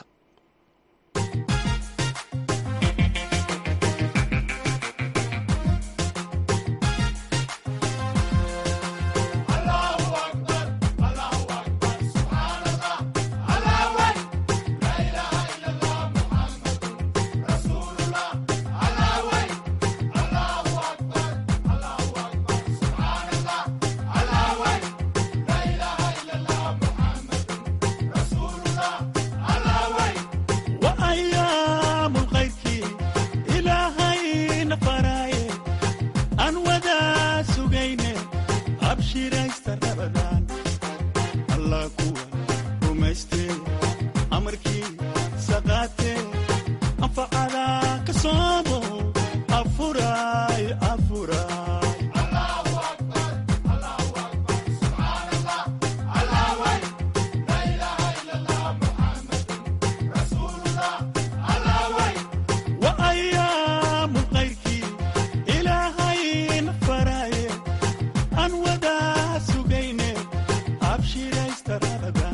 Abshiraysta Ramadan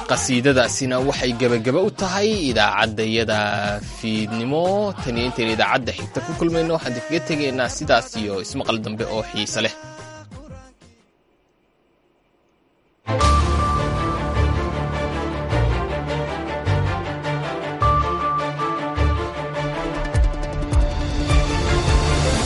qasiidadaasina waxay gebagaba u tahay idaacaddayada fiidnimo taniyo intayn idaacadda xigta ku kulmayno waxaan idinkaga tegaynaa sidaas iyo ismaqal dambe oo xiise leh